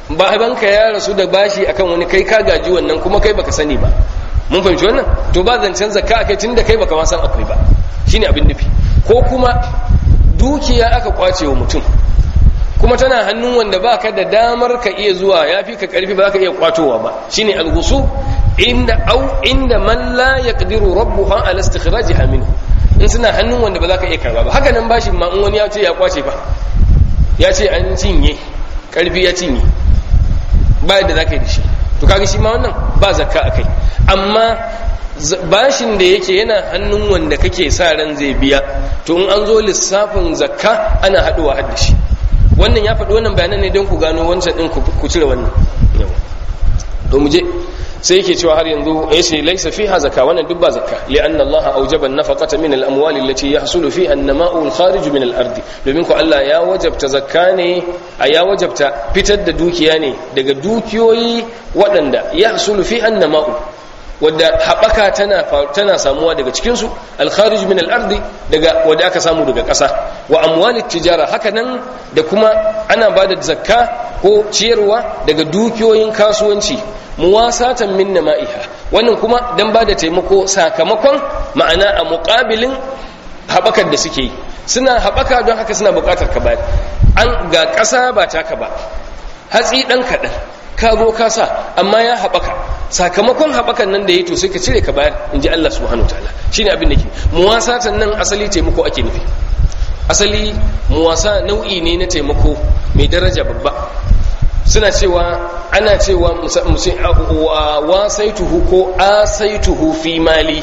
babanka ya rasu da bashi akan wani kai ka gaji wannan kuma kai baka sani ba mun fahimci wannan to ba zancen zakka akai tunda kai baka ma san akwai ba shine abin nufi ko kuma dukiya aka kwace wa mutum kuma tana hannun wanda baka da damar ka iya zuwa yafi ka karfi ba ka iya kwatowa ba shine al-ghusu inda au inda man la yaqdiru rabbuha ala istikhrajiha minhu in suna hannun wanda ba za ka iya karba ba haka nan bashi ma in wani ya ce ya kwace ba ya ce an cinye karfi ya cinye ba yadda za ka yi da shi to kaga shi ma wannan ba zakka a kai amma bashin da yake yana hannun wanda kake sa ran zai biya to in an zo lissafin zakka ana haɗuwa har da shi wannan ya faɗi wannan bayanan ne don ku gano wancan ɗin ku cire wannan to mu je sai yake cewa har yanzu ya ce laisa fiha zakka wannan duk ba zakka li'anna Allah awjaba an-nafaqata min al-amwali allati yahsulu fiha an-nama'u al-kharij min al-ardi domin ko Allah ya wajabta zakka ne a ya wajabta fitar da dukiya ne daga dukiyoyi waɗanda yahsulu fiha an-nama'u wadda haɓaka tana tana samuwa daga cikin su al-kharij min al-ardi daga wadda aka samu daga ƙasa wa amwali tijara haka nan da kuma ana bada zakka ko ciyarwa daga dukiyoyin kasuwanci muwasatan min nama'iha wannan kuma dan ba da taimako sakamakon ma'ana a muƙabilin haɓakar da suke yi suna haɓaka don haka suna buƙatar ka bayar an ga ƙasa ba taka ba hatsi ɗan kaɗan ka zo ka sa amma ya haɓaka sakamakon haɓakan nan da ya to sai ka cire ka bayar in ji Allah subhanahu ta'ala shine abin da ke muwasatan nan asali taimako ake nufi asali muwasa nau'i ne na taimako mai daraja babba suna cewa ana cewa wasaituhu ko asaituhu fi mali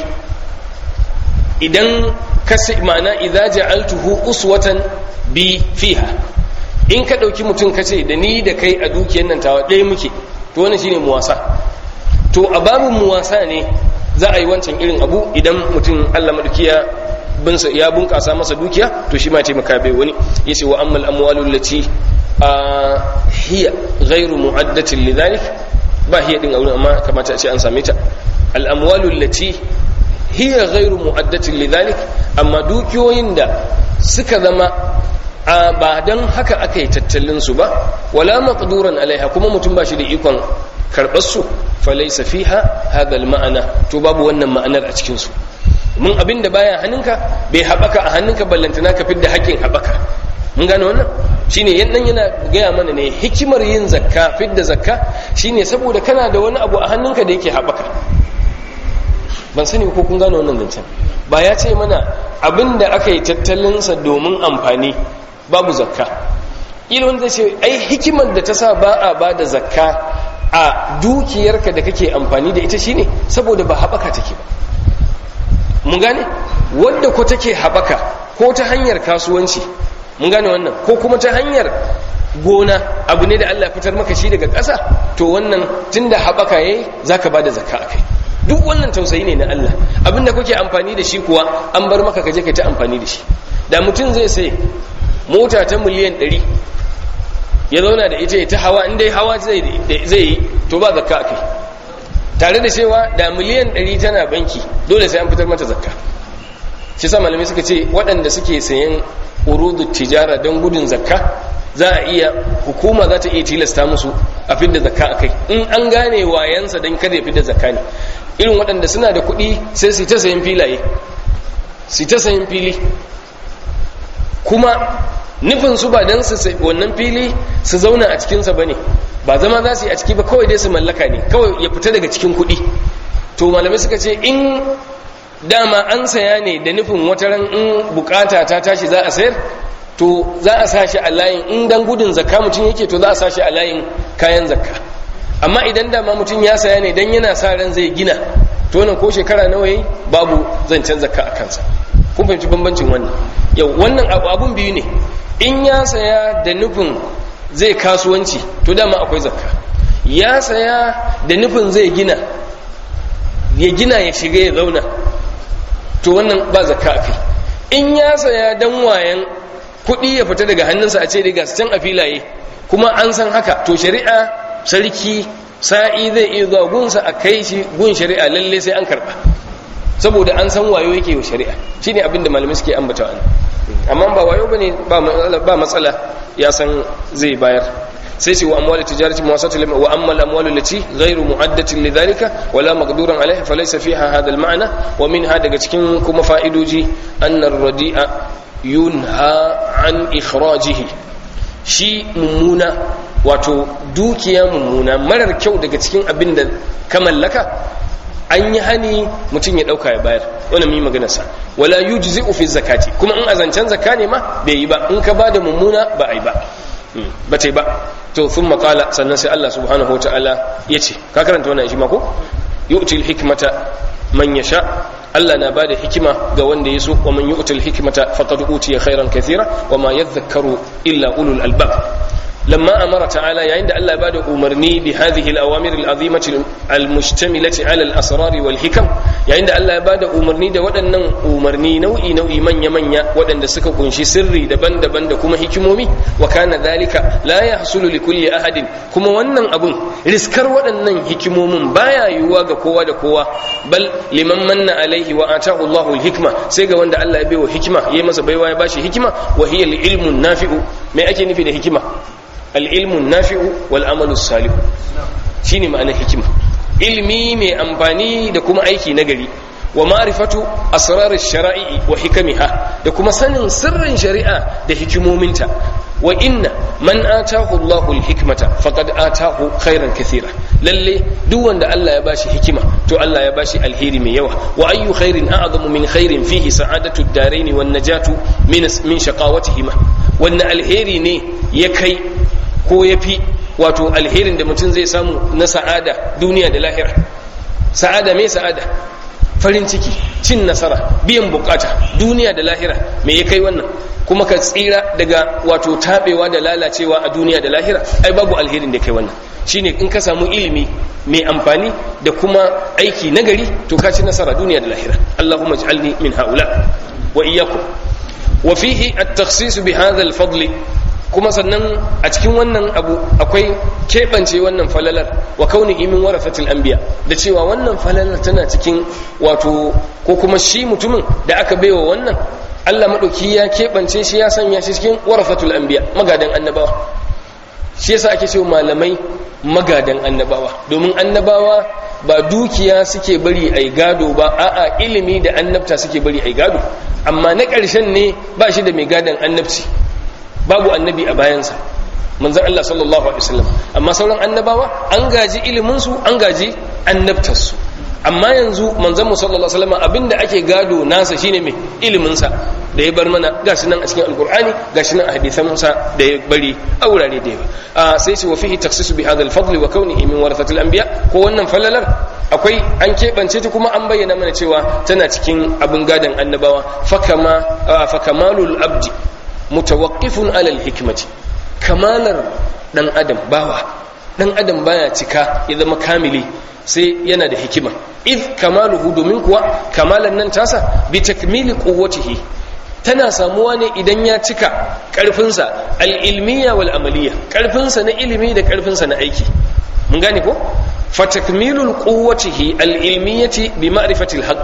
idan kasi ma'ana idza ja'altuhu uswatan bi fiha in ka dauki mutum kace da ni da kai a dukiyar nan tawa ɗaya muke to wannan shine muwasa to a babin muwasa ne za a yi wancan irin abu idan mutum Allah madukiya binsa ya bunkasa masa dukiya to shi ma taimaka bai wani yace wa ammal amwalul lati hiya ghairu mu'addatin lidhalik ba hiya din auren amma kamata a ce an same ta al-amwalu allati hiya ghairu mu'addatin lidhalik amma dukiyoyin da suka zama a ba dan haka aka yi tattalin su ba wala maqduran alaiha kuma mutum ba shi da ikon karbar su falaysa fiha hadha al-ma'ana to babu wannan ma'anar a cikin su mun abinda baya hannunka bai haɓaka a hannunka ballantana ka fidda haƙƙin haɓaka mun gane wannan shine yannan yana gaya mana ne hikimar yin zakka fidda zakka shine saboda kana da wani abu a hannunka da yake haɓaka ban sani ko kun gane wannan zancen ba ya ce mana abinda aka yi tattalinsa domin amfani babu zakka ila wanda ce ai hikimar da ta sa ba a ba da zakka a dukiyarka da kake amfani da ita shine saboda ba haɓaka take ba mun gane wadda ko take haɓaka ko ta hanyar kasuwanci mun gane wannan ko kuma ta hanyar gona abu ne da Allah fitar maka shi daga ƙasa to wannan tunda haɓaka yayi zaka bada zakka akai duk wannan tausayi ne na Allah abinda kuke amfani da shi kuwa an bar maka kaje kai ta amfani da shi da mutum zai sai mota ta miliyan 100 ya zauna da ita ta hawa in dai hawa zai yi to ba zakka akai tare da cewa da miliyan 100 tana banki dole sai an fitar mata zakka shi sa malamai suka ce waɗanda suke sayan urudu tijara don gudun zakka za a iya hukuma za ta iya tilasta musu a fidda zakka a kai in an gane wayansa don kada ya fidda zakka ne irin waɗanda suna da kuɗi sai su ta sayan filaye su ta sayan fili kuma nufin su ba don su wannan fili su zauna a cikinsa ba ne ba zama za su yi a ciki ba kawai dai su mallaka ne kawai ya fita daga cikin kuɗi to malamai suka ce in dama an saya ne da nufin wataran in bukata ta tashi za a sayar to za a sashi a layin in dan gudun zakka mutum yake to za a sashi a layin kayan zakka amma idan dama mutum ya saya ne dan yana sa ran zai gina to nan ko shekara nawa yayi babu zancen zakka a kansa kun fahimci bambancin wannan yau wannan abu abun biyu ne in ya saya da nufin zai kasuwanci to dama akwai zakka ya saya da nufin zai gina ya gina ya shiga ya zauna to wannan ba zakka akai in ya saya dan wayan kuɗi ya fita daga hannunsa a ce daga can a filaye kuma an san haka to shari'a sarki sa'i zai iya zuwa gunsa a kai shi gun shari'a lalle sai an karɓa saboda an san wayo yake wa shari'a shine abin da malamai suke ambata an amma ba wayo bane ba matsala ya san zai bayar sai ce wa amwal tijarati muwasat wa amma al-amwal allati ghayru mu'addatin lidhalika wala maqduran alayha falaysa fiha hadha al-ma'na wa minha daga cikin kuma fa'idoji anna ar-radi'a yunha an ikhrajihi shi mummuna wato dukiya mummuna marar kyau daga cikin abin da ka mallaka an yi hani mutum ya dauka ya bayar wannan mi maganarsa wala yujzi'u fi zakati kuma in azancan zakka ne ma bai yi ba in ka bada mummuna ba ai ba ba ta ba to sun makala sannan sai Allah subhanahu wataala ya ce ka karanta wannan shi ma ko yu'til hikmata man yasha Allah na bada hikima ga wanda ya so wa man yu'til hikmata faqad utiya khairan kathira wa ma yadhakkaru illa ulul albab لما أمر تعالى يعني أن الله بعد أمرني بهذه الأوامر العظيمة المشتملة على الأسرار والحكم يعني أن الله بعد أمرني دا ودن أمرني نوئي نوئي من يمن ودن دا سكا كنشي سري دبن دبن دا كما حكمومي وكان ذلك لا يحصل لكل أحد كما ونن أبن رسكر ودن حكموم بايا يواغ كوا دا كوا بل لمن من عليه وآتاه الله الحكمة سيغا وند الله يبيو حكمة يمس بيوا يباشي حكمة وهي العلم النافع ما أكي نفي دا حكمة al'ilmun nafi'u wal amalu salihu shi ne ma'anar hikima ilmi mai amfani da kuma aiki nagari wa ma'rifatu asrarar shara'i wa hikamiha da kuma sanin sirrin shari'a da hikimominta wa inna man atahu Allahu al-hikmata faqad atahu khairan kathira lalle duk wanda Allah ya bashi hikima to Allah ya bashi alheri mai yawa wa ayyu khairin a'zamu min khairin fihi sa'adatu ad-darain wan najatu min min shaqawatihima wannan alheri ne ya kai ko ya fi wato alherin da mutum zai samu na sa'ada duniya da lahira sa'ada mai sa'ada farin ciki cin nasara biyan bukata duniya da lahira me ya kai wannan kuma ka tsira daga wato tabewa da lalacewa a duniya da lahira ai babu alherin da kai wannan shine in ka samu ilimi mai amfani da kuma aiki nagari to ka ci nasara duniya da lahira Allahumma ij'alni min haula wa iyyakum wa fihi at-takhsis bi hadha al-fadl kuma sannan a cikin wannan abu akwai keɓance wannan falalar wa kauni imin warafatul anbiya da cewa wannan falalar tana cikin wato ko kuma shi mutumin da aka baiwa wannan Allah madauki ya keɓance shi ya sanya shi cikin warafatul anbiya magadan annabawa shi yasa ake cewa malamai magadan annabawa domin annabawa ba dukiya suke bari ai gado ba a'a ilimi da annabta suke bari ai gado amma na ƙarshen ne ba shi da mai gadon annabci babu annabi a bayansa manzan Allah sallallahu alaihi wasallam amma sauran annabawa an gaji iliminsu an gaji annabtarsu amma yanzu manzan mu sallallahu alaihi wasallam abinda ake gado nasa shine mai iliminsa da ya bar mana gashi nan a cikin alqur'ani gashi nan a hadisan Musa da ya bari a wurare da yawa a sai ce wa fihi takhsisu bi hadha al-fadl wa kawnihi min warathatil anbiya ko wannan falalar akwai an keɓance ta kuma an bayyana mana cewa tana cikin abin gadon annabawa fakama fakamalul abdi mutawaqqifun alal hikmati kamalar dan adam bawa dan adam baya cika ya zama kamili sai yana da hikima id kamaluhu domin kuwa kamalan nan tasa bi takmili quwwatihi tana samuwa ne idan ya cika karfinsa al-ilmiya wal amaliya karfinsa na ilimi da karfinsa na aiki mun gane ko fa takmilul quwwatihi al-ilmiyati bi ma'rifati al-haqq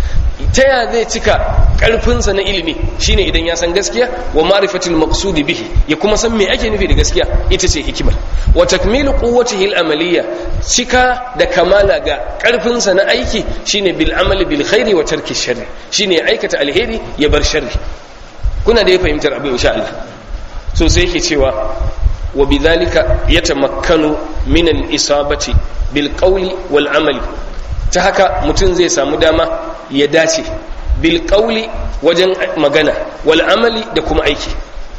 ta ya zai cika karfinsa na ilimi shine idan ya san gaskiya wa ma'rifatil maqsudi bihi ya kuma san me ake nufi da gaskiya ita ce hikimar wa takmilu quwwatihi al-amaliyya cika da kamala ga karfinsa na aiki shine bil amali bil khairi wa tarki sharri shine ya aikata alheri ya bar sharri kuna da ya fahimtar abin insha Allah so sai yake cewa wa bidhalika yatamakkanu min al-isabati bil qawli wal amali ta haka mutum zai samu dama ya dace bil qawli wajen magana wal amali da kuma aiki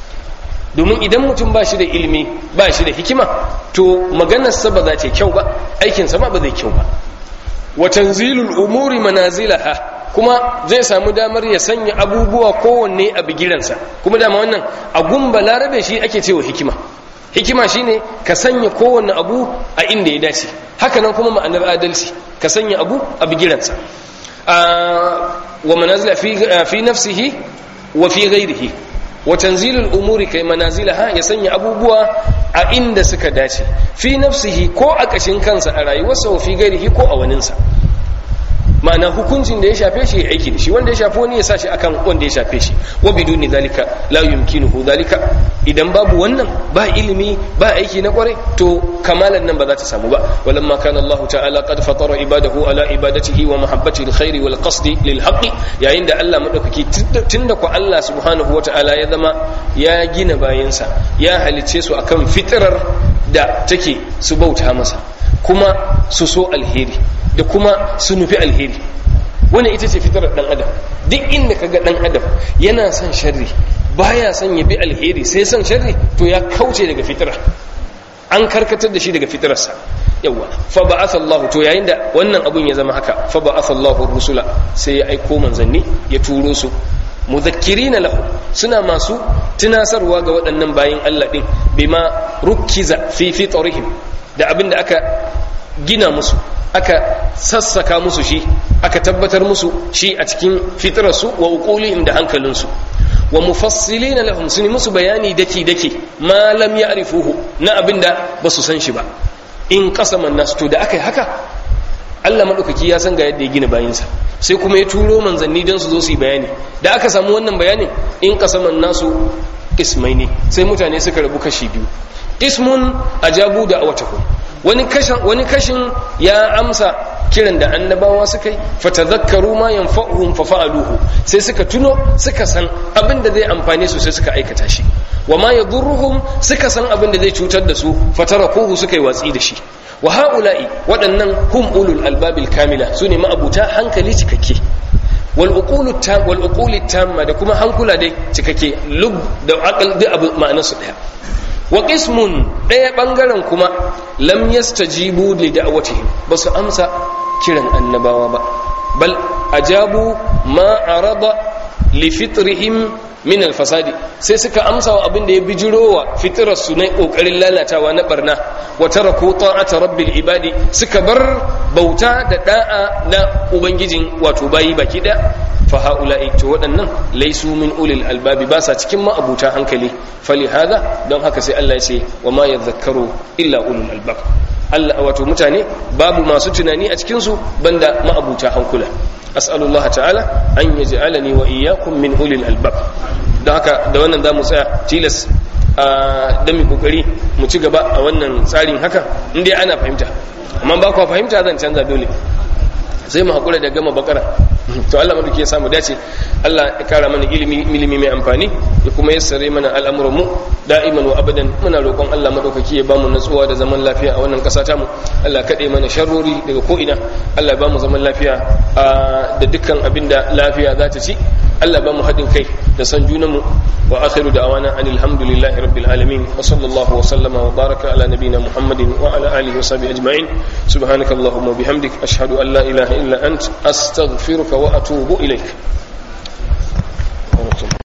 domin idan mutum ba shi da ilimi ba shi da hikima to maganarsa ba za ta kyau ba aikinsa ma ba zai kyau ba wa tanzilul umuri manazilaha kuma zai samu damar ya sanya abubuwa kowanne a bigiransa kuma dama wannan a gumba larabe shi ake cewa hikima hikima shine ka sanya kowanne abu a inda ya dace hakanan kuma ma'anar adalci ka sanya abu a bigiransa wa manazila fi nafsihi wa fi ghairihi wa tanzilul umuri kai manazilaha ya sanya abubuwa a inda suka dace fi nafsihi ko a kashin kansa a rayuwarsa wa fi ghairihi ko a waninsa ma'ana hukuncin da ya shafe shi ya aiki da shi wanda ya shafe wani ya sa shi akan wanda ya shafe shi wa biduni zalika la yumkinuhu zalika idan babu wannan ba ilimi ba aiki na kware to kamalan nan ba za ta samu ba walamma kana Allah ta'ala qad fatara ibadahu ala ibadatihi wa mahabbati alkhairi wal qasdi lil haqqi yayin da Allah madaukaki tunda ku Allah subhanahu wa ta'ala ya zama ya gina bayansa ya halice su akan fitrar da take su bauta masa kuma su so alheri da kuma su nufi alheri wannan ita ce fitrar dan adam duk inda kaga dan adam yana son sharri baya son ya bi alheri sai son sharri to ya kauce daga fitira an karkatar da shi daga fitirarsa yawa fa ba'atha Allah to yayin da wannan abun ya zama haka fa ba'atha Allah rusula sai ya aiko manzanni ya turo su mudhakkirina lahu suna masu tunasarwa ga waɗannan bayin Allah din bima rukkiza fi fitrihim da abin da aka gina musu aka sassaka musu shi aka tabbatar musu shi a cikin fitrarsu wa uqulihim da hankalinsu wa mufassilina lahum sun musu bayani daki daki ma lam ya'rifuhu na abinda ba su san shi ba in qasaman nasu to da aka yi haka Allah madaukaki ya san ga yadda ya gina bayinsa sai kuma ya turo manzanni don su zo su yi bayani da aka samu wannan bayanin in qasaman nasu ismaini sai mutane suka rabu kashi biyu ismun ajabu da awatakum wani kashin wani kashin ya amsa kiran da annabawa suka yi fatadhakkaru ma yanfa'uhum fa fa'aluhu sai suka tuno suka san abin da zai amfane su sai suka aikata shi wa ma yadurruhum suka san abin da zai cutar da su fatarakuhu suka yi watsi da shi wa haula'i waɗannan hum ulul albabil kamila sune ma'abuta hankali cikakke wal uqulu tam wal uquli tamma da kuma hankula dai cikakke lub da aqal da abu ma'anarsu daya wa qismun ɗaya ɓangaren kuma lam yastajibu li da'watihim ba su amsa kiran annabawa ba bal ajabu ma arada li fitrihim min alfasadi sai suka amsa wa abin da ya bijirowa fitrar su na kokarin lalatawa na barna wa taraku ta'ata rabbil ibadi suka bar bauta da da'a na ubangijin wato bayi baki da fa haula'i to waɗannan laisu min ulil albabi ba sa cikin ma'abuta hankali fali hada don haka sai Allah ya ce wa ma yadhakkaru illa ulul albab Allah wato mutane babu masu tunani a cikin su banda ma'abuta hankula as'alullah ta'ala an yaj'alani wa iyyakum min ulil albab don haka da wannan zamu tsaya tilas a dan mu kokari mu ci gaba a wannan tsarin haka indai ana fahimta amma ba ku fahimta zan canza dole sai mu hakura da gama bakara to Allah madauki ya samu dace Allah ya kara mana ilimi ilimi mai amfani ya kuma yassare mana al'amuran mu da'iman wa abadan muna roƙon Allah madaukaki ya bamu natsuwa da zaman lafiya a wannan ƙasa tamu Allah kade mana sharrori daga ko ina Allah ya bamu zaman lafiya da dukkan abinda lafiya za ta ci Allah ba mu haɗin kai da san junanmu wa akhiru da'wana anil hamdulillahi rabbil alamin wa sallallahu wa sallama wa baraka ala nabiyyina muhammadin wa ala alihi wa sahbihi ajma'in subhanakallahumma bihamdik ashhadu an la ilaha illa ant astaghfiruka wa atubu ilaik